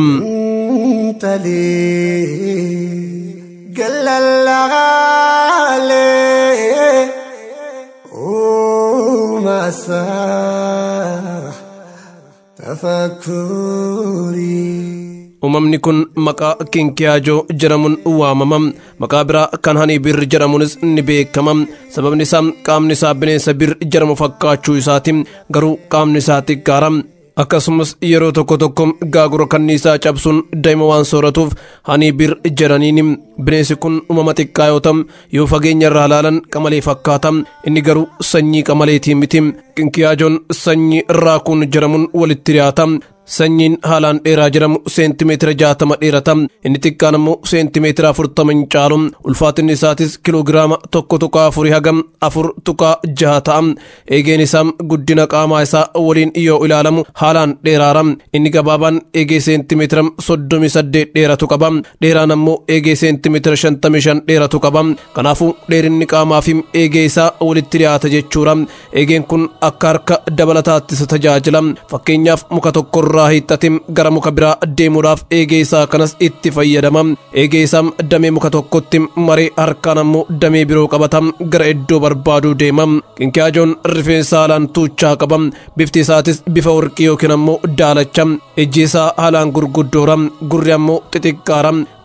Speaker 8: uumamni kun maqaa kinkiyaajoo jedhamuun waamama maqaa biraa kan hani bir jedhamuunis ni beekama sababni isaa qaamni isaa bineensa bir jedhamu fakkaachuu isaati garuu qaamni isaa xiqqaara akkasumas yeroo tokko tokko gaagura kanniisaa cabsuun daa'ima waan sooratuuf hani bir jedhaniin bineensi kun uumama xiqqaa yoo ta'u yoo fageenya irraa ilaalan qamalee fakkaata inni garuu sanyii qamaleetii miti kinkiyaajoon sanyii raakuun jedhamuun walitti dhiyaata sanyiin haalaan dheeraa jedhamu seentimeetira jaatama dheerata inni xiqqaan immoo seentimeetira afurtama hin caalu ulfaatinni isaatis kiloogiraama tokko tuqaa afurii hagam afur tuqaa jaha ta'a eegeen isaa guddina qaamaa isaa waliin yoo ilaalamu haalaan dheeraara inni gabaabaan eegee seentimeetira soddomi saddeet dheeratu qaba dheeraan ammoo eegee seentimeetira shantami shan dheeratu qaba kanaafuu dheerinni qaamaa fi eegee isaa walitti dhiyaata jechuudha eegeen kun akka harka dabalataatti isa tajaajila fakkeenyaaf muka tokkorra irraa hiixatim gara muka biraa deemuudhaaf eegee isaa kanas itti fayyadama eegee isaa damee muka tokkotti maree harkaan ammoo damee biroo qabata gara iddoo barbaaduu deema kinkiyaajoon rifeensa haalaan tuuchaa qaba bifti isaatis bifa warqii yookiin ammoo daalacha ijji isaa haalaan gurguddoora gurri ammoo xixiqqaara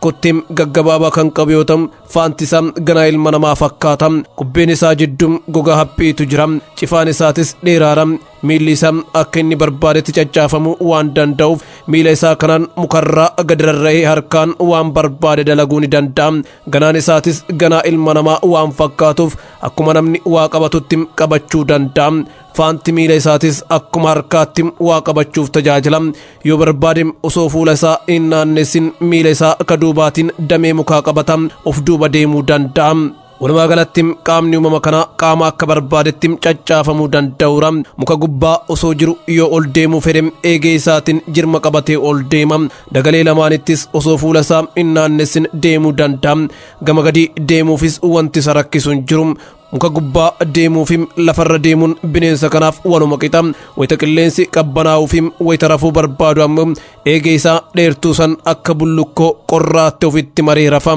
Speaker 8: kotteem gaggabaabaa kan qabu yoo ta'u faanti isaa ganaa ilma namaa fakkaata kubbeen isaa jidduu gogaa haphiitu jira cifaan isaatis dheeraadha miilli isaa akka inni barbaadetti caccaafamuu waan danda'uuf miila isaa kanaan mukarraa gadi rarra'ee harkaan waan barbaade dalaguu ni danda'a ganaan isaatis ganaa ilma namaa waan fakkaatuuf akkuma namni waa qabatutti qabachuu danda'a faanti miila isaatis akkuma harkaatti waa qabachuuf tajaajila yoo barbaade osoo fuula isaa hin naannessin miila isaa akka duubaatiin damee mukaa qabata of duuba deemuu danda'a. walumaa galatti qaamni uumama kanaa qaama akka barbaadetti caccaafamuu danda'uura muka gubbaa osoo jiru yoo ol deemuu fedhe eegee isaatiin jirma qabatee ol deema dagalee lamaanittis osoo fuula isaa hin naannessin deemuu danda'a gama gadii deemuufis wanti isa rakkisu hin jiru muka gubbaa deemuufi lafarra deemuun bineensa kanaaf waluma qixa wayita qilleensi qabbanaa'uufi wayita rafuu barbaadu ammoo eegee isaa dheertuu san akka bullukkoo qorraatti ofitti maree rafa.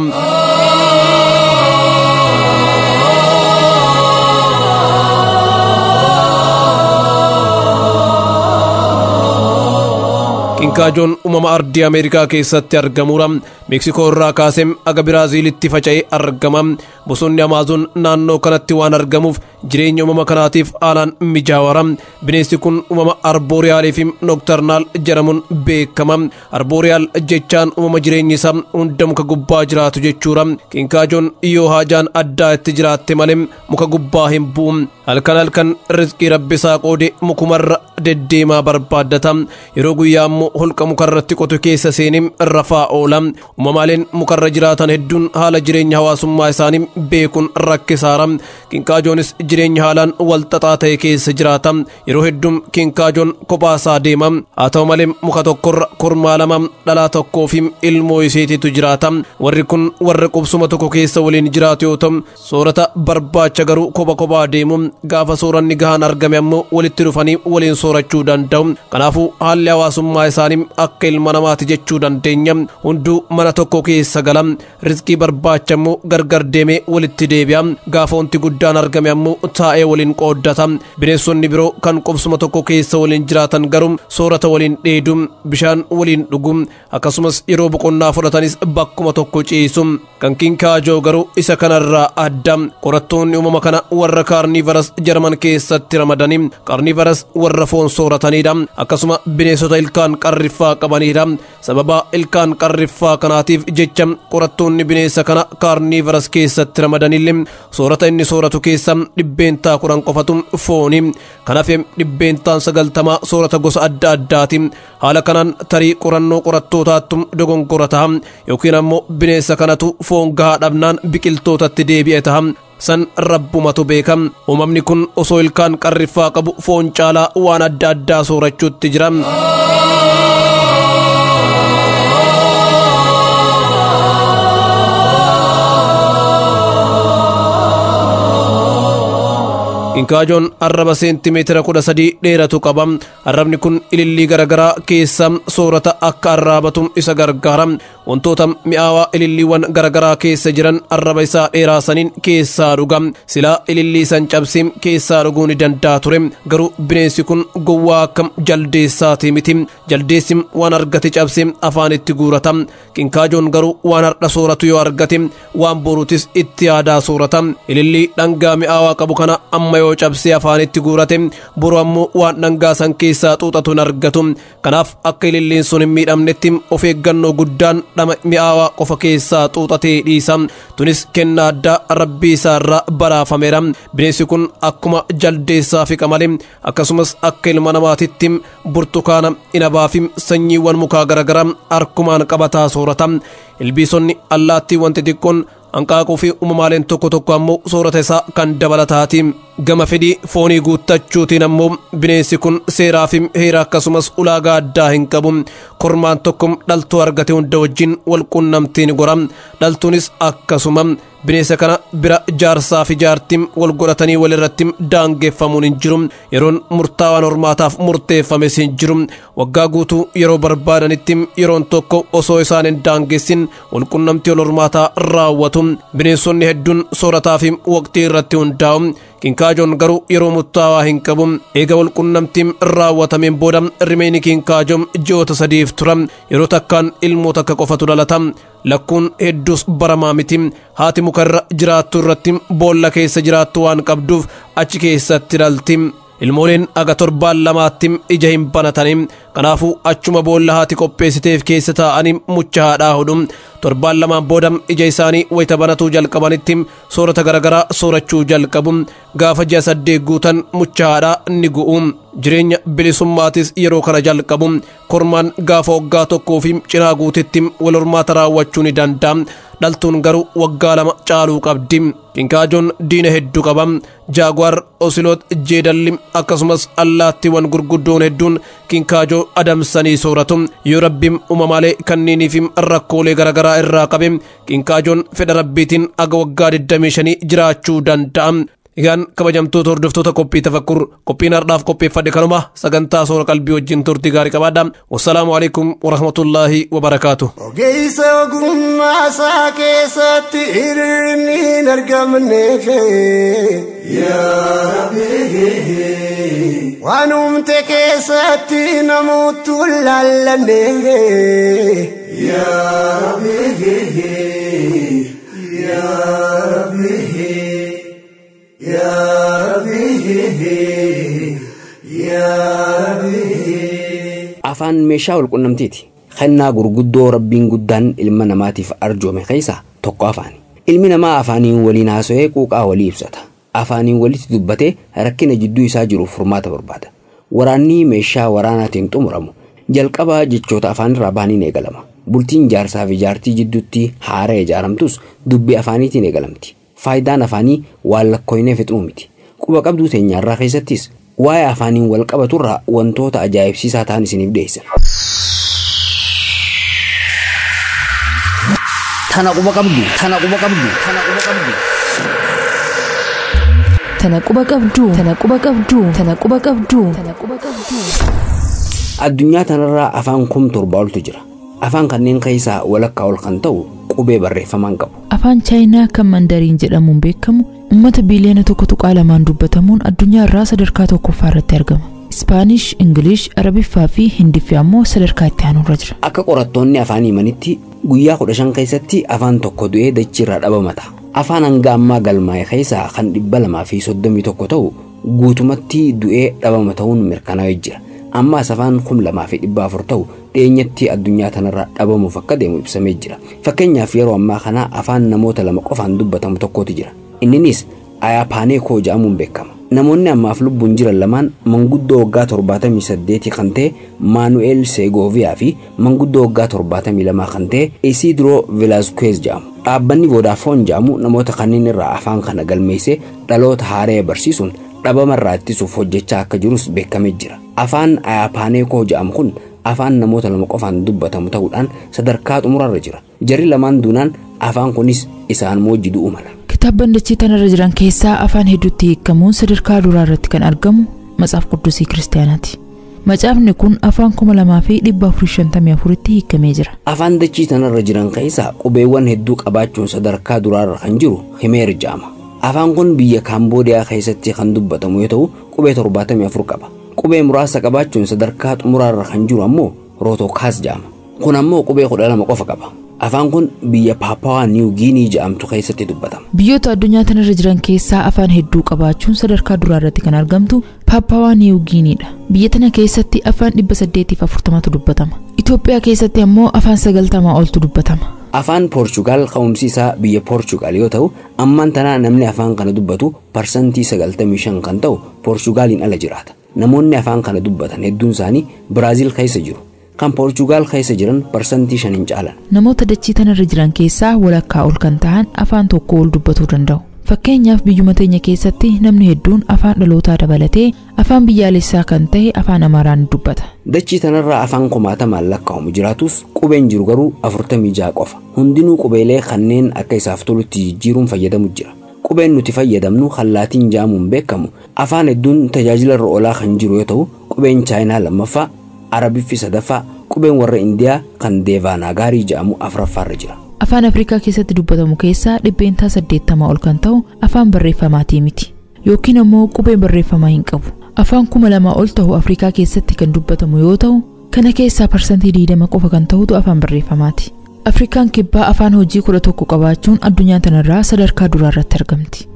Speaker 8: qinkaajoon uumama ardii ameerikaa keessatti argamuudha meeksikoo irraa kaasee aga biraaziilitti faca'ee argama bosonni amaazoon naannoo kanatti waan argamuuf jireenya uumama kanaatiif haalaan mijaawara bineensi kun uumama arbooriyaalii fi noktarnaal jedhamuun beekama arbooriyaal jechaan uumama jireenyi isaa hunda muka gubbaa jiraatu jechuudha qinkaajoon yoo haajaan addaa itti jiraatte malee muka gubbaa hin bu'u halkan halkan rizqii rabbisaa qoode mukumarra deddeemaa barbaaddata yeroo guyyaa immoo holqa mukarratti qotu keessa seenee rafaa oola uumamaaleen mukarra jiraatan hedduun haala jireenya hawaasummaa isaanii beekuun rakkisaara qinkaajoon jireenya haalaan walxaxaa ta'e keessa jiraata yeroo hedduu qinkaajoon kophaasaa deema haa ta'u malee muka tokkorra kormaa lama dhalaa tokkoo fi ilmoo isiititu jiraata warri kun warra qubsuma tokko keessa waliin jiraatu yoo ta'u soorata barbaacha garuu kopha kophaa deemu gaafa sooranni gahaan argame ammoo walitti dhufanii waliin soorachuu danda'u kanaafuu haalli hawaasummaa isaanii akka ilma namaati jechuu dandeenya hunduu mana tokko keessa gala rizqii barbaacha ammoo gargar deemee walitti deebi'a gaafa wanti guddaan argame ammoo taa'ee waliin qooddata bineensonni biroo kan qubsuma tokko keessa waliin jiraatan garuu soorata waliin dheedu bishaan waliin dhugu akkasumas yeroo boqonnaa fudhatanis bakkuma tokko ciisu kan kinkaajoo garuu isa kanarraa adda qorattoonni uumama kana warra kaarniivaras jarman keessatti ramadanii kaarniivaras warra foon sooratanidha akkasuma bineensota ilkaan qarriffaa qabanidha sababa ilkaan qarriffaa kanaatiif jecha qorattoonni bineensa kana kaarniivaras keessatti ramadanillee soorata inni sooratu keessa dhibbeentaa kudhan qofatu fooni kanaaf dhibbeentaan sagaltamaa soorata gosa adda addaati haala kanaan tarii qorannoo qorattootaattu dogongora ta'a yookiin ammoo bineensa kanatu foon gahaa dhabnaan biqiltootatti deebi'e ta'a san rabbumatu beeka uumamni kun osoo ilkaan qarriffaa qabu foon caalaa waan adda addaa soorachuutti jira. Kinkaajoon arraba seentimeetira kudha sadii dheeratu qaba. Arrabni kun ilillii garaagaraa keessa soorata akka arraabatu isa gargaara. Wantoota mi'aawaa ililliiwwan garaagaraa keessa jiran arraba isaa dheeraasaniin keessaa dhuga. Silaa ilillii san cabsee keessaa dhuguu ni danda'a ture. Garuu bineensi kun gowwaa akka jaldeessaati miti. Jaldeessi waan argate cabsee afaanitti guurata. Kinkaajoon garuu waan har'a sooratu yoo argate waan boruutis itti yaadaa soorata. Ilillii dhangaa mi'aawaa qabu kana amma yoo cabsee afaanitti guurate boru ammoo waan dhangaa san keessaa xuuxatu hin argatu kanaaf akka ililliin sun hin miidhamnetti of eeggannoo guddaan dhama mi'aawaa qofa keessaa xuuxatee dhiisa tunis kennaa addaa rabbii isaa irraa baraafameera bineensi kun akkuma jaldeessaa fi qamalee akkasumas akka ilma namaatitti burtukaana inabaa fi sanyiiwwan mukaa garaagaraa harkumaan qabataa soorata ilbiisonni allaattiiwwan xixiqqoon hanqaaquu fi uumamaaleen tokko tokko ammoo soorata isaa kan dabalataati gama fedhii foonii guuttachuutiin ammoo bineensi kun seeraa fi heera akkasumas ulaagaa addaa hin qabu kormaan tokko dhaltuu argate hunda wajjin wal qunnamtiin gora dhaltuunis akkasuma bineensa kana bira jaarsaa fi jaartiin wal godhatanii walirratti daangeffamuun hin jiru yeroon murtaawaan hormaataaf murteeffames hin jiru waggaa guutuu yeroo barbaadanitti yeroon tokko osoo isaan hin daangessin wal qunnamtii wal hormaataa raawwatu bineensonni hedduun soorataa fi waqtii irratti hundaa'u kinkaajoon garuu yeroo murtaawaa hin qabu eega walqunnamtiin raawwatameen booda rimeenii kinkaajoon ji'oota sadiif tura yeroo takkaan ilmoo takka qofatu dhalata lakkuun hedduus baramaa miti haati mukarra jiraattu irratti boolla keessa jiraattu waan qabduuf achi keessatti dhalti ilmooleen aga torbaan lamaatti ija hin banatanii kanaafuu achuma boolla haati qopheessiteef keessa taa'anii mucha haadhaa hodhu torbaan lamaan booda ija isaanii wayita banatuu jalqabanitti soorata garaagaraa soorachuu jalqabu gaafa ji'a saddeet guutan mucha haadhaa ni gu'u jireenya bilisummaatis yeroo kana jalqabu kormaan gaafa waggaa tokkoo fi cinaa guutetti wal hormaata raawwachuu ni danda'a dhaltuun garuu waggaa lama caaluu qabdi kinkaajoon diina hedduu qaba jaagwaar osiloot jeedalli akkasumas allaattiiwwan gurguddoon hedduun kinkaajoo adamsanii sooratu yoo rabbiin uumamaalee kanniiniif rakkoolee garaagaraa irraa qabe kinkaajoon fedha rabbiitiin aga waggaa 25 jiraachuu danda'a. Egaan kabajamtoota hordoftoota qophii tafakkur qophiin har'aaf qopheeffadhe kanuma sagantaa soora qalbii wajjin turtii gaarii qabaadha. Wassalaamu alaikum warahmatullaahi wabarakaatu.
Speaker 4: Ogeessa ogummaa isaa keessatti hir'inni hin argamne waan uumte keessatti namoottu laallanne.
Speaker 3: afaan meeshaa walqunnamtiiti kennaa gurguddoo rabbiin guddaan ilma namaatiif arjoome keessaa tokko afaani ilmi namaa afaaniin waliin haasa'ee quuqaa walii ibsata afaaniin walitti dubbatee rakkina jidduu isaa jiruuf furmaata barbaada waraanni meeshaa waraanaatiin xumuramu jalqaba jechoota afaanirraa bahaniin eegalama bultiin jaarsaa fi jaartii jidduutti haara ijaaramtus dubbii afaaniitiin eegalamti faayidaan afaanii waan lakkoofnee fixuu miti quba qabduu teenyaarraa keessattis waa'ee afaaniin wal qabaturraa wantoota ajaa'ibsiisaa ta'an isiniif dhiyeessa. Tana quba qabdu, tana quba qabdu, tana quba qabdu.
Speaker 2: Tana quba qabdu, tana quba qabdu, tana quba qabdu, tana quba qabdu.
Speaker 3: Addunyaa tanarraa afaan kum torba oltu jira. Afaan kanneen keessaa walakkaa ol kan ta'u qubee barreeffamaan qabu.
Speaker 2: Afaan chaayinaa kan mandariin jedhamuun beekamu uummata biiliyoona tokko tuqaa lamaan dubbatamuun addunyaa irraa sadarkaa tokkoffaa irratti argama. Ispaanish, Ingilish, Arabiffaa fi Hindiffaa ammoo sadarkaa itti aanurra jira.
Speaker 3: Akka qorattoonni afaan himanitti guyyaa kudha shan keessatti afaan tokko du'ee dachiirraa dhabamata. Afaan hanga ammaa galmaa'e keessaa kan dhibba lamaa fi soddomii tokko ta'u guutumatti du'ee dhabama ta'uun mirkanaa'ee jira. Ammaas afaan kum lamaa fi dhibba afur ta'u dhiyeenyatti addunyaa tanarraa dhabamuuf akka deemu ibsamee jira. Fakkeenyaaf yeroo ammaa kana afaan namoota lama qofaan dubbatamu tokkotu jira. Inninis Ayaapaanee koo jedhamuun beekama. Namoonni ammaaf lubbuun jiran lamaan manguddoo waggaa torbaatamii saddeetii kan ta'e Maanu'eel Seegooviyaa fi manguddoo waggaa torbaatamii lamaa kan ta'e Isidroo Vilaaskuweez jedhamu. Dhaabbanni Vodaafoon jedhamu namoota kanneen irraa afaan kana galmeessee dhaloota haaree barsiisuun dhabama irraa ittisuuf hojjechaa akka jirus beekamee jira. Afaan Ayaapaanee koo jedhamu kun afaan namoota lama qofaan dubbatamu ta'uudhaan sadarkaa xumurarra jira. Jarri lamaan duunaan afaan kunis isaan moojji du'u mala.
Speaker 2: Kitaabban dachee tanarra jiran keessaa afaan hedduutti hiikamuun sadarkaa duraa irratti kan argamu Matsaaf Quddusii Kiristaanaati. Macaafni kun afaan kuma lamaa fi dhibba afurii shantamii afuritti hiikamee jira.
Speaker 3: Afaan dachii tanarra jiran keessaa qubeewwan hedduu qabaachuun sadarkaa duraarra kan jiru Himeer jedhama. Afaan kun biyya Kaamboodiyaa keessatti kan dubbatamu yoo ta'u qubee torbaatamii afur qaba. Qubee muraasa qabaachuun sadarkaa xumuraarra kan jiru ammoo Rootokaas jedhama. Kun ammoo qubee kudha lama qofa qaba. Afaan kun biyya Paapawaa Niiw Giinii jedhamtu keessatti dubbatama.
Speaker 2: Biyyoota addunyaa tanarra jiran keessaa afaan hedduu qabaachuun sadarkaa duraa irratti kan argamtu Paapawaa Niiw Giiniidha. Biyya tana keessatti afaan dhibba saddeetiif afurtamatu dubbatama. Itoophiyaa keessatti ammoo afaan sagaltamaa oltu dubbatama.
Speaker 3: Afaan Poorchugaal ka'umsi isaa biyya Poorchugaal yoo ta'u ammaan tanaa namni afaan kana dubbatu parsantii sagaltamii shan kan ta'u Poorchugaaliin ala jiraata. Namoonni afaan kana dubbatan hedduun isaanii Biraaziil keessa jiru. Kan Poorchugaal keessa jiran parsantii shan hin caalan.
Speaker 2: Namoota dachii tanarra jiran keessaa walakkaa ol kan ta'an afaan tokko ol dubbatuu danda'u. Fakkeenyaaf biyyuma teenya keessatti namni hedduun afaan dhalootaa dabalatee afaan biyyaalessaa kan ta'e afaan Amaaraan dubbata.
Speaker 3: Dachii tanarraa afaan kumaatamaan lakkaa'amu jiraatus qubeen jiru garuu afurtamii ja'a qofa. Hundinuu qubeelee kanneen akka isaaf tolutti jijjiiruun fayyadamu jira. Qubeen nuti fayyadamnu hallaatiin ja'amuun beekamu afaan hedduun tajaajila irra oolaa kan jiru yoo ta'u qubeen chaayinaa lammaffaa arabiffi sadaffaa qubeen warra indiyaa kan deevaanaagaarii jedhamu afuraffaarra jira.
Speaker 2: Afaan Afrikaa keessatti dubbatamu keessaa dhibbeentaa saddeettamaa ol kan ta'u afaan barreeffamaatii miti. yookiin ammoo qubee barreeffamaa hin qabu. Afaan kuma lamaa ol ta'u Afrikaa keessatti kan dubbatamu yoo ta'u, kana keessaa parsantii 20 qofa kan ta'utu afaan barreeffamaati. Afrikaan kibbaa afaan hojii kudha tokko qabaachuun addunyaa tanarraa sadarkaa duraa irratti argamti.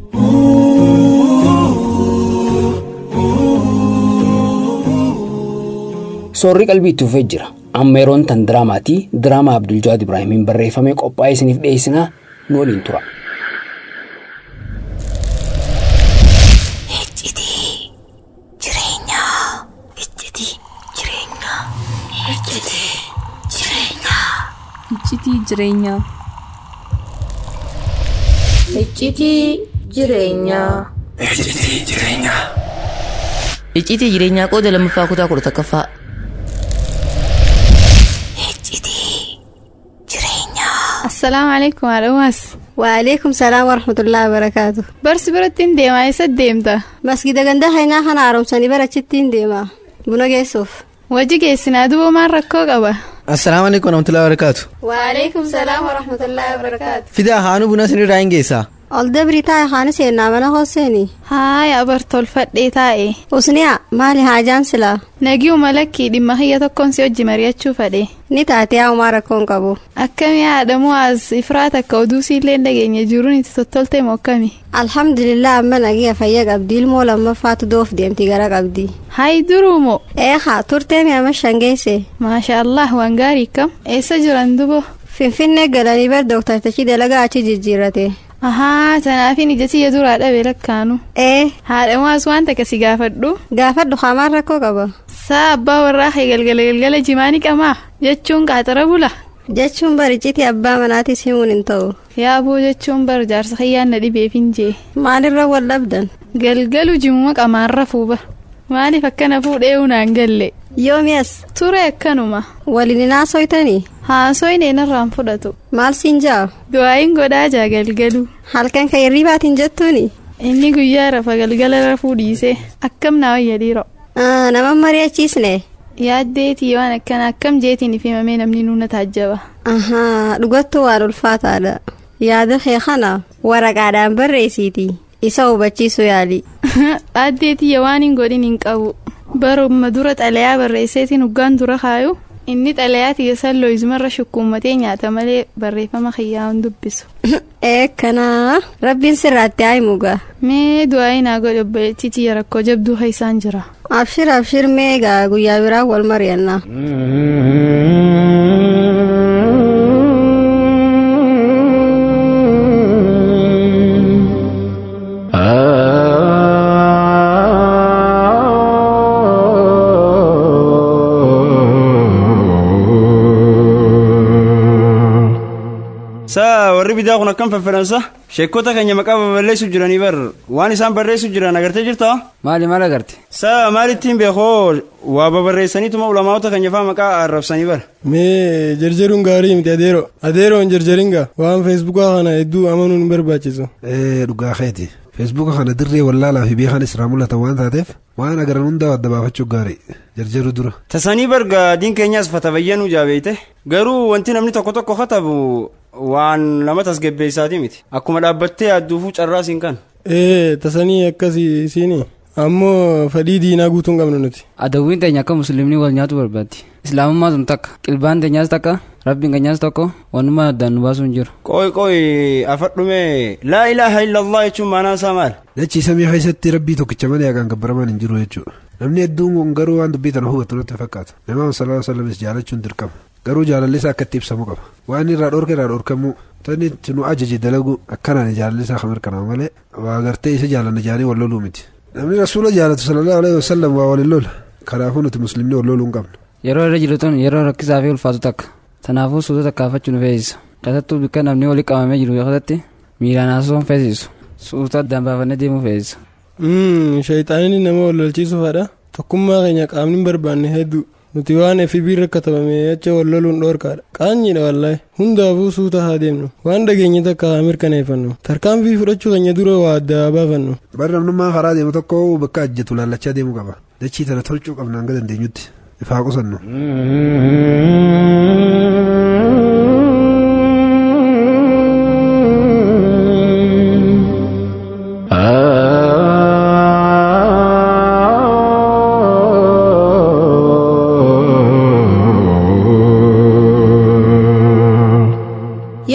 Speaker 3: Soorri qalbii itti fufee jira. Amma yeroon tan diraamaatii diraamaa Abdul Jawaad Ibraahimiin barreeffamee qophaa'ee isiniif dhiyeessinaa nu waliin tura.
Speaker 9: Iccitii jireenyaa.
Speaker 10: Iccitii jireenyaa.
Speaker 11: Iccitii jireenyaa.
Speaker 10: Iccitii jireenyaa qooda lammaffaa kutaa kudha takkaffaa.
Speaker 9: Assalaamu alaikum haadhamas.
Speaker 12: Waalaikum salaam wa rahmatullahi wa barakaatu.
Speaker 9: Barsi biratti hin deemaa eessa deemta?
Speaker 12: Masgida gandaa haynaa kana haaromsanii barachitti hin deemaa. Buna geessuuf.
Speaker 9: Wajji geessinaa duuba maal rakkoo qaba?
Speaker 13: Assalaamu alaikum warahmatullahi wabarakatuh.
Speaker 12: Waalaikum salaam wa rahmatullahi wa barakaatu.
Speaker 13: Fidaa haanuu buna sinirraa hin geessaa.
Speaker 12: Ol dabrii taa'e haani seennaa mana hooseeni.
Speaker 9: Haaya bartolfadhee taa'e.
Speaker 12: Usniyaa maali haajaan silaa?
Speaker 9: Nagii umalakkii dhimma hiyya tokkoon si hojii mari'achuu fedhe.
Speaker 12: Ni taatee haahumaa rakkoon qabu.
Speaker 9: Akkami haadhamu as ifraat akka oduu siillee hin dhageenye jiruun itti tottoltee moo akkami?
Speaker 12: Alhamdulillah amma nagiya fayya qabdi ilmoo lammaffaatu doof deemti gara qabdi.
Speaker 9: Hayi duruumo.
Speaker 12: Eehaa turtee mi'a mashan geesse.
Speaker 9: Maasha Allah waan gaarii kam. Eessa jiran dubo?
Speaker 12: Finfinnee galanii bar dooktar Tachii dalagaa achi jijjiirrate.
Speaker 9: Ahaa tanaafin ija tiyya duraa dhabe lakkaanu.
Speaker 12: Ee.
Speaker 9: Haadhamuus waan takka si gaafadhu.
Speaker 12: Gaafadhu haamaan rakkoo qaba.
Speaker 9: Saa abbaa warraa kee galgala galgala jimaani qamaa jechuun qaaxara bula.
Speaker 12: Jechuun bariciti abbaa manaatis himuun hin ta'u.
Speaker 9: Yaaboo jechuun bar jaarsa kiyyaan na dhibeef hin jee.
Speaker 12: Maalirra wal dhabdan?
Speaker 9: Galgalu jimuma qamaarra fuuba. Maaliif akkana fuudhee unaan galle?
Speaker 12: Yoomiyas.
Speaker 9: Ture akkanuma.
Speaker 12: Waliin hin haasoytanii?
Speaker 9: Haasoyne narraan fudhatu.
Speaker 12: Maal siin jaa?
Speaker 9: Du'aayin godhaa jaa galgalu.
Speaker 12: Halkan kan hirribaatiin jettuuni?
Speaker 9: Inni guyyaa rafa galgala rafuu dhiisee akkam naa wayya dhiiroo.
Speaker 12: Nama mari'achiisne?
Speaker 9: Yaaddeetii waan akkana akkam jeetiin ifimamee namni nuuna taajjaba.
Speaker 12: Ahaa dhugattuu waan ulfaataadha. Yaada kee kana waraqaadhaan barreessiiti. Isa hubachiisu yaali.
Speaker 9: Dhaaddeetii waan hin godhin hin qabu. Baruma dura xalayaa barreesseetiin huggaan dura kaayu. Inni xalayaa tiyya salloo izumarra shukkuummatee nyaata malee barreeffama kiyyaa hin dubbisu.
Speaker 12: Eekkanaa rabbiin sirraatti haa himugaa.
Speaker 9: Mee du'aayi naa godhe obboleettii tiyya rakkoo jabduu isaan jira.
Speaker 12: Abshir abshir mee egaa guyyaa biraa wal mari'annaa.
Speaker 14: saa warri bidaa kun akkam faffadansa sheekota keenya maqaa baballeessuuf jiranii bar waan isaan barreessuuf jiran agartee jirta
Speaker 3: maali maal agarte
Speaker 14: saa maalittiin beekoo waa babarreessaniituma ulamaa'ota keenya faa maqaa arrabsanii bar
Speaker 15: mee jarjaruun gaarii miti adeero adeeroon jarjaringa waan feesbuukaa kana hedduu amanuun hin barbaachisu
Speaker 16: ee dhugaa keeti feesbuuka kana dirree wallaalaa fi beekan israa mul'atan waan taateef waan agaran hundaa adda baafachuu gaarii jarjaru dura
Speaker 14: tasanii barga diin keenyaas fatabayyanuu jaabeeyte garuu wanti namni tokko tokko katabu waan nama tasgabbeessaati miti akkuma dhaabbattee adduufuu carraa siin kan
Speaker 15: ee tasanii akkasii isiini ammoo fedhii diinaa guutuu hin qabnu nuti
Speaker 3: adawwiin teenya akka musliimni wal nyaatu barbaaddi islaamummaa sun takka qilbaan teenyaas takka rabbiin keenyaas tokko wanuma addaan nu baasuu hin jiru
Speaker 14: qoy qoy afadhume laa ilaaha illallah jechuun maanaan isaa maal
Speaker 16: dachii samii keessatti rabbii tokkicha malee haqaan gabbaramaan hin jiru jechuudha namni hedduun kun garuu waan dubbii tana hubatu natti fakkaata namaa sallallahu alaihi wasallam jaalachuun dirqama garuu jaalallisaa akka itti ibsamu qaba waan irraa dhorke irraa dhorkamuu tani nu ajaje dalagu akkanaan jaalallisaa kan mirkanaa'u malee waa gartee isa jaalanna jaanii wal loluu miti namni rasuula jaalatu sallallahu alaihi wasallam waa waliin lola kanaafuu nuti muslimni wal loluu hin qabnu
Speaker 3: yeroo irra jirtuun yeroo rakkisaa fi ulfaatu takka tanaafuu suuta takkaafachuu nu feesisa keessattuu bakka namni walii qabamee jiru keessatti miilaan haasawwan feesisu suuta addaan baafannee deemuu feesisa.
Speaker 15: shayxaaniin nama wal lolchiisuufadha tokkummaa keenya qaamni hin barbaanne hedduu nuti waan FB rakkatabame acha wal loluun dhoorkaadha qaanyiidha wallaahi hundaafuu suuta haa deemnu waan dhageenye takka haa mirkaneeffannu tarkaanfii fudhachuu keenya dura waa adda baafannu.
Speaker 16: bara namnummaa karaa deemu tokko bakka ajjatu laallachaa deemuu qaba dachii tana tolchuu qabna hanga dandeenyutti ifaa qusannu.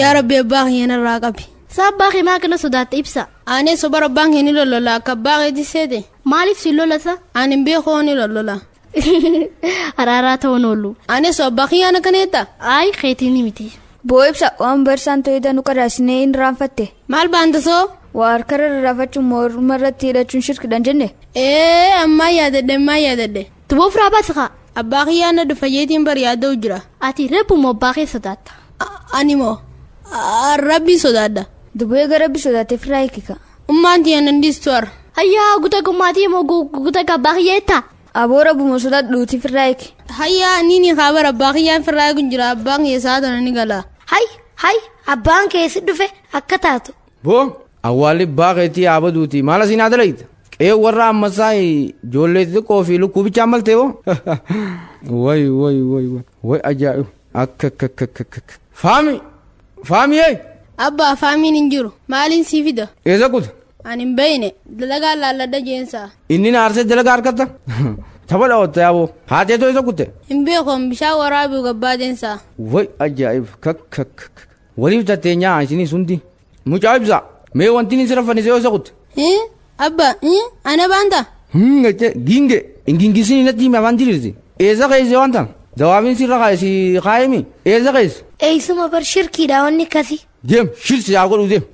Speaker 17: yaa rabbi abbaa kiyya narraa qabi
Speaker 18: Saa abbaa kee maa kana sodaatte ibsa.
Speaker 17: aanee soba abbaan kee ni lollola akka abbaa keetti seete
Speaker 18: Maaliif si lolasa?
Speaker 17: ani hin beekoo ni lollola
Speaker 18: Araaraa ta'uun oolu.
Speaker 17: aanee so abbaa kiyyaan akkaneetta
Speaker 18: Ayi keetiin ni miti.
Speaker 19: Boo ibsa waan barsaan ta'ee nu qadaasnee hin raanfatte.
Speaker 17: maal baanta soo
Speaker 19: Waa harkarra rarraafachuun morma irratti hidhachuun shirkidhaan jenne.
Speaker 17: ee ammaa yaadadhe ammaa yaadadhe
Speaker 18: Tuboo firaa baasa kaa.
Speaker 17: abbaa kiyyaan na dhufayyeetiin bari yaada'u jira
Speaker 18: Ati reebbu moo abbaa kee sodaatta?
Speaker 17: ani moo rabbii sodaadha
Speaker 19: Dubee gara rabbi sodaatee firaa hiikika.
Speaker 17: ummaan tiyyan dandiistu har
Speaker 18: Hayyaa guuta gummaatii moo guuta gabbaa kiyyeetta?
Speaker 19: Aboo rabbuma sodaat dhuutii firaa hiiki.
Speaker 17: hayyaa niini kaabar abbaa kiyyaan firraa kun jira abbaan kiyya isaa tana ni gala
Speaker 18: Hay hay abbaan kee si dhufe akka taatu.
Speaker 20: boo awwaalli baaqeetii yaabaduuti maal asiin haa dalayta qe'ee warra ammasaa ijoollee xixiqqoo fi lukkuu bichaan maltee boo way way way way way ajaa'ibu akka akka akka akka akka faami faami yee
Speaker 17: abbaa faamiin hin jiru maaliin sii fida
Speaker 20: eessa kuta
Speaker 17: ani hin beeyne dalagaa laalladha jeensaa
Speaker 20: inni na aarsee dalagaa harkatta tapha dhawatta yaaboo haateetoo isa kutte
Speaker 17: hin beekoon bishaan waraabuu gabbaadensaa
Speaker 20: way ajaa'ibu kakka kakka waliif tatteenyaa isinii sundi mucaa ibsa mee wanti ni sira fannisee yoo isa kutte
Speaker 17: Eh, abba eh, ana baanta
Speaker 20: Ngache ginge ingingisini natti hime afaan diriirti eessa keessa waan tan dawaabin sirra kaa'e si kaa'emi eessa keessa
Speaker 18: Eeysuma bar shirkiidha wanni akkasii.
Speaker 20: deem shirsi yaa godhu deem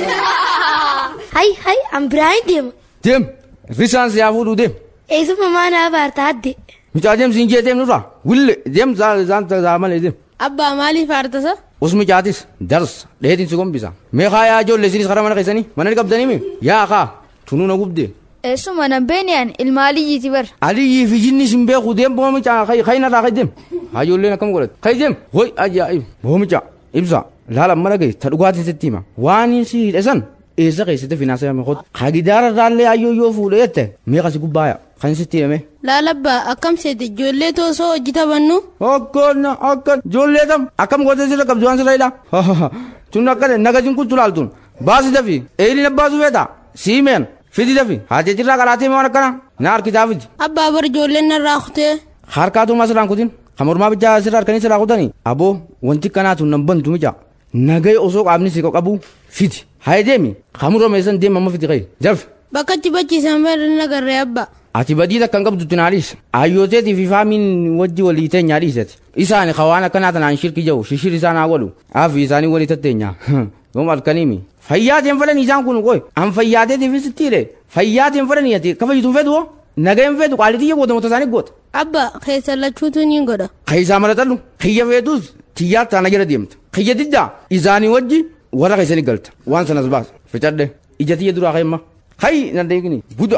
Speaker 18: Hay hay an biraa hin deema.
Speaker 20: deem risaan si yaa fuudhu deem
Speaker 18: Eeysuma maana abaarta adde.
Speaker 20: mucaa deem siin jee deem nurra wille deem zaan zaa malee deem
Speaker 17: abbaa maaliif aartasa
Speaker 20: us mucaatis dars dheetiin si gombisa mee kaa yaa ijoollee isinis karaa mana keessanii mana ni qabdanii mi yaa kaa tunuu na gubdee
Speaker 19: Eessuma nan beeniyaan ilma aliyyiiti bar.
Speaker 20: Aliyyii fi jinni sin beeku deem boomicha kayna irraa kay deem hajoolleen akkam godhate kay deem hoy ajaa'ib boomicha ibsa laala mana gay ta dhugaatiin sitti hima waan si hidhe san eessa keessatti finaansa yaame kot hagidaara irraallee ayyoo yoo fuudhe jette meeqa si gubbaaya kan sitti hime
Speaker 17: laalabbaa akkam seete ijoollee toosoo hojii taphannu
Speaker 20: akkan akkan ijoollee tam akkam gootee sirra qabdu waan sirra hidha tun akkana nagasin kun tulaaltun baasi dafi eelin abbaasu feeta siimeen fidi dafi haatee jirraa qaraatee waan akkana na harkitaa fidi
Speaker 17: abbaa bar ijoolleen narraa kutee
Speaker 20: harkaatu maa sirraan kutin kamormaa bichaa sirra harkanii sirraa kutanii aboo wanti kanaatu nan bantu mica nagay osoo qaamni si qabu fidi haa deemi kamurra meessan deema amma fidi qayi jafi
Speaker 17: bakka achi bachiisan bari nagarree abbaa
Speaker 20: ati badii takka hin qabdu tinaalis ayyooteetii fi faamiin wajji walii teenyaa dhiisate isaani kawaan akkanaa tanaan shirki jahu shishir isaan haa godhu aafi isaanii walii tatteenyaa yoom halkaniimi fayyaateen fedhanii isaan kun qoy an fayyaateetiif sittiire fayyaateen fedhanii ati ka fayyituun fedhu nageen fedhu qaalitiyya goota moota isaanii goota
Speaker 17: abbaa keessa lachuutu ni godha
Speaker 20: kaysaa maratallu kiyya feetus tiyyaa taana jala deemta kiyya diddaa isaanii wajji warra keessanii galta waan sanas baas ficadhe ija tiyya duraa keemma hay nan deegini buda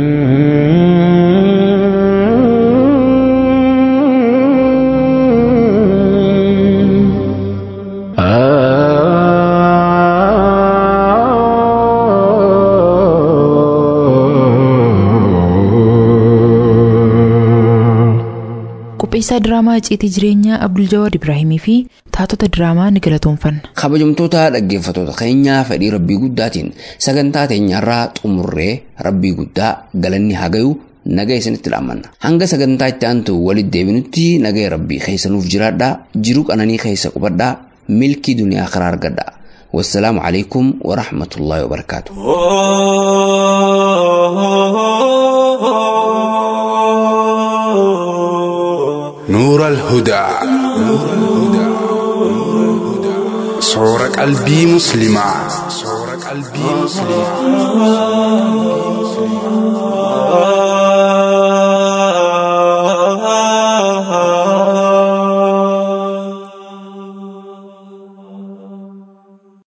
Speaker 2: qopheessaa diraamaa icciitii jireenyaa abdul jawaad ibraahimii fi taatota diraamaa ni galatoonfanna
Speaker 3: kabajamtoota dhaggeeffatoota keenyaa fedhii rabbii guddaatiin sagantaa teenyarraa xumurree rabbii guddaa galanni hagayu naga isinitti dhaamanna hanga sagantaa itti aantu walitti deebinutti naga rabbii keessanuuf jiraadhaa jiruu qananii keessa qubadhaa milkii duniyaa karaa argadhaa wassalaamu alaikum warahmatullaahi wabarakaatu
Speaker 11: نور الهدى صور قلبي مسلمة صور قلبي مسلمة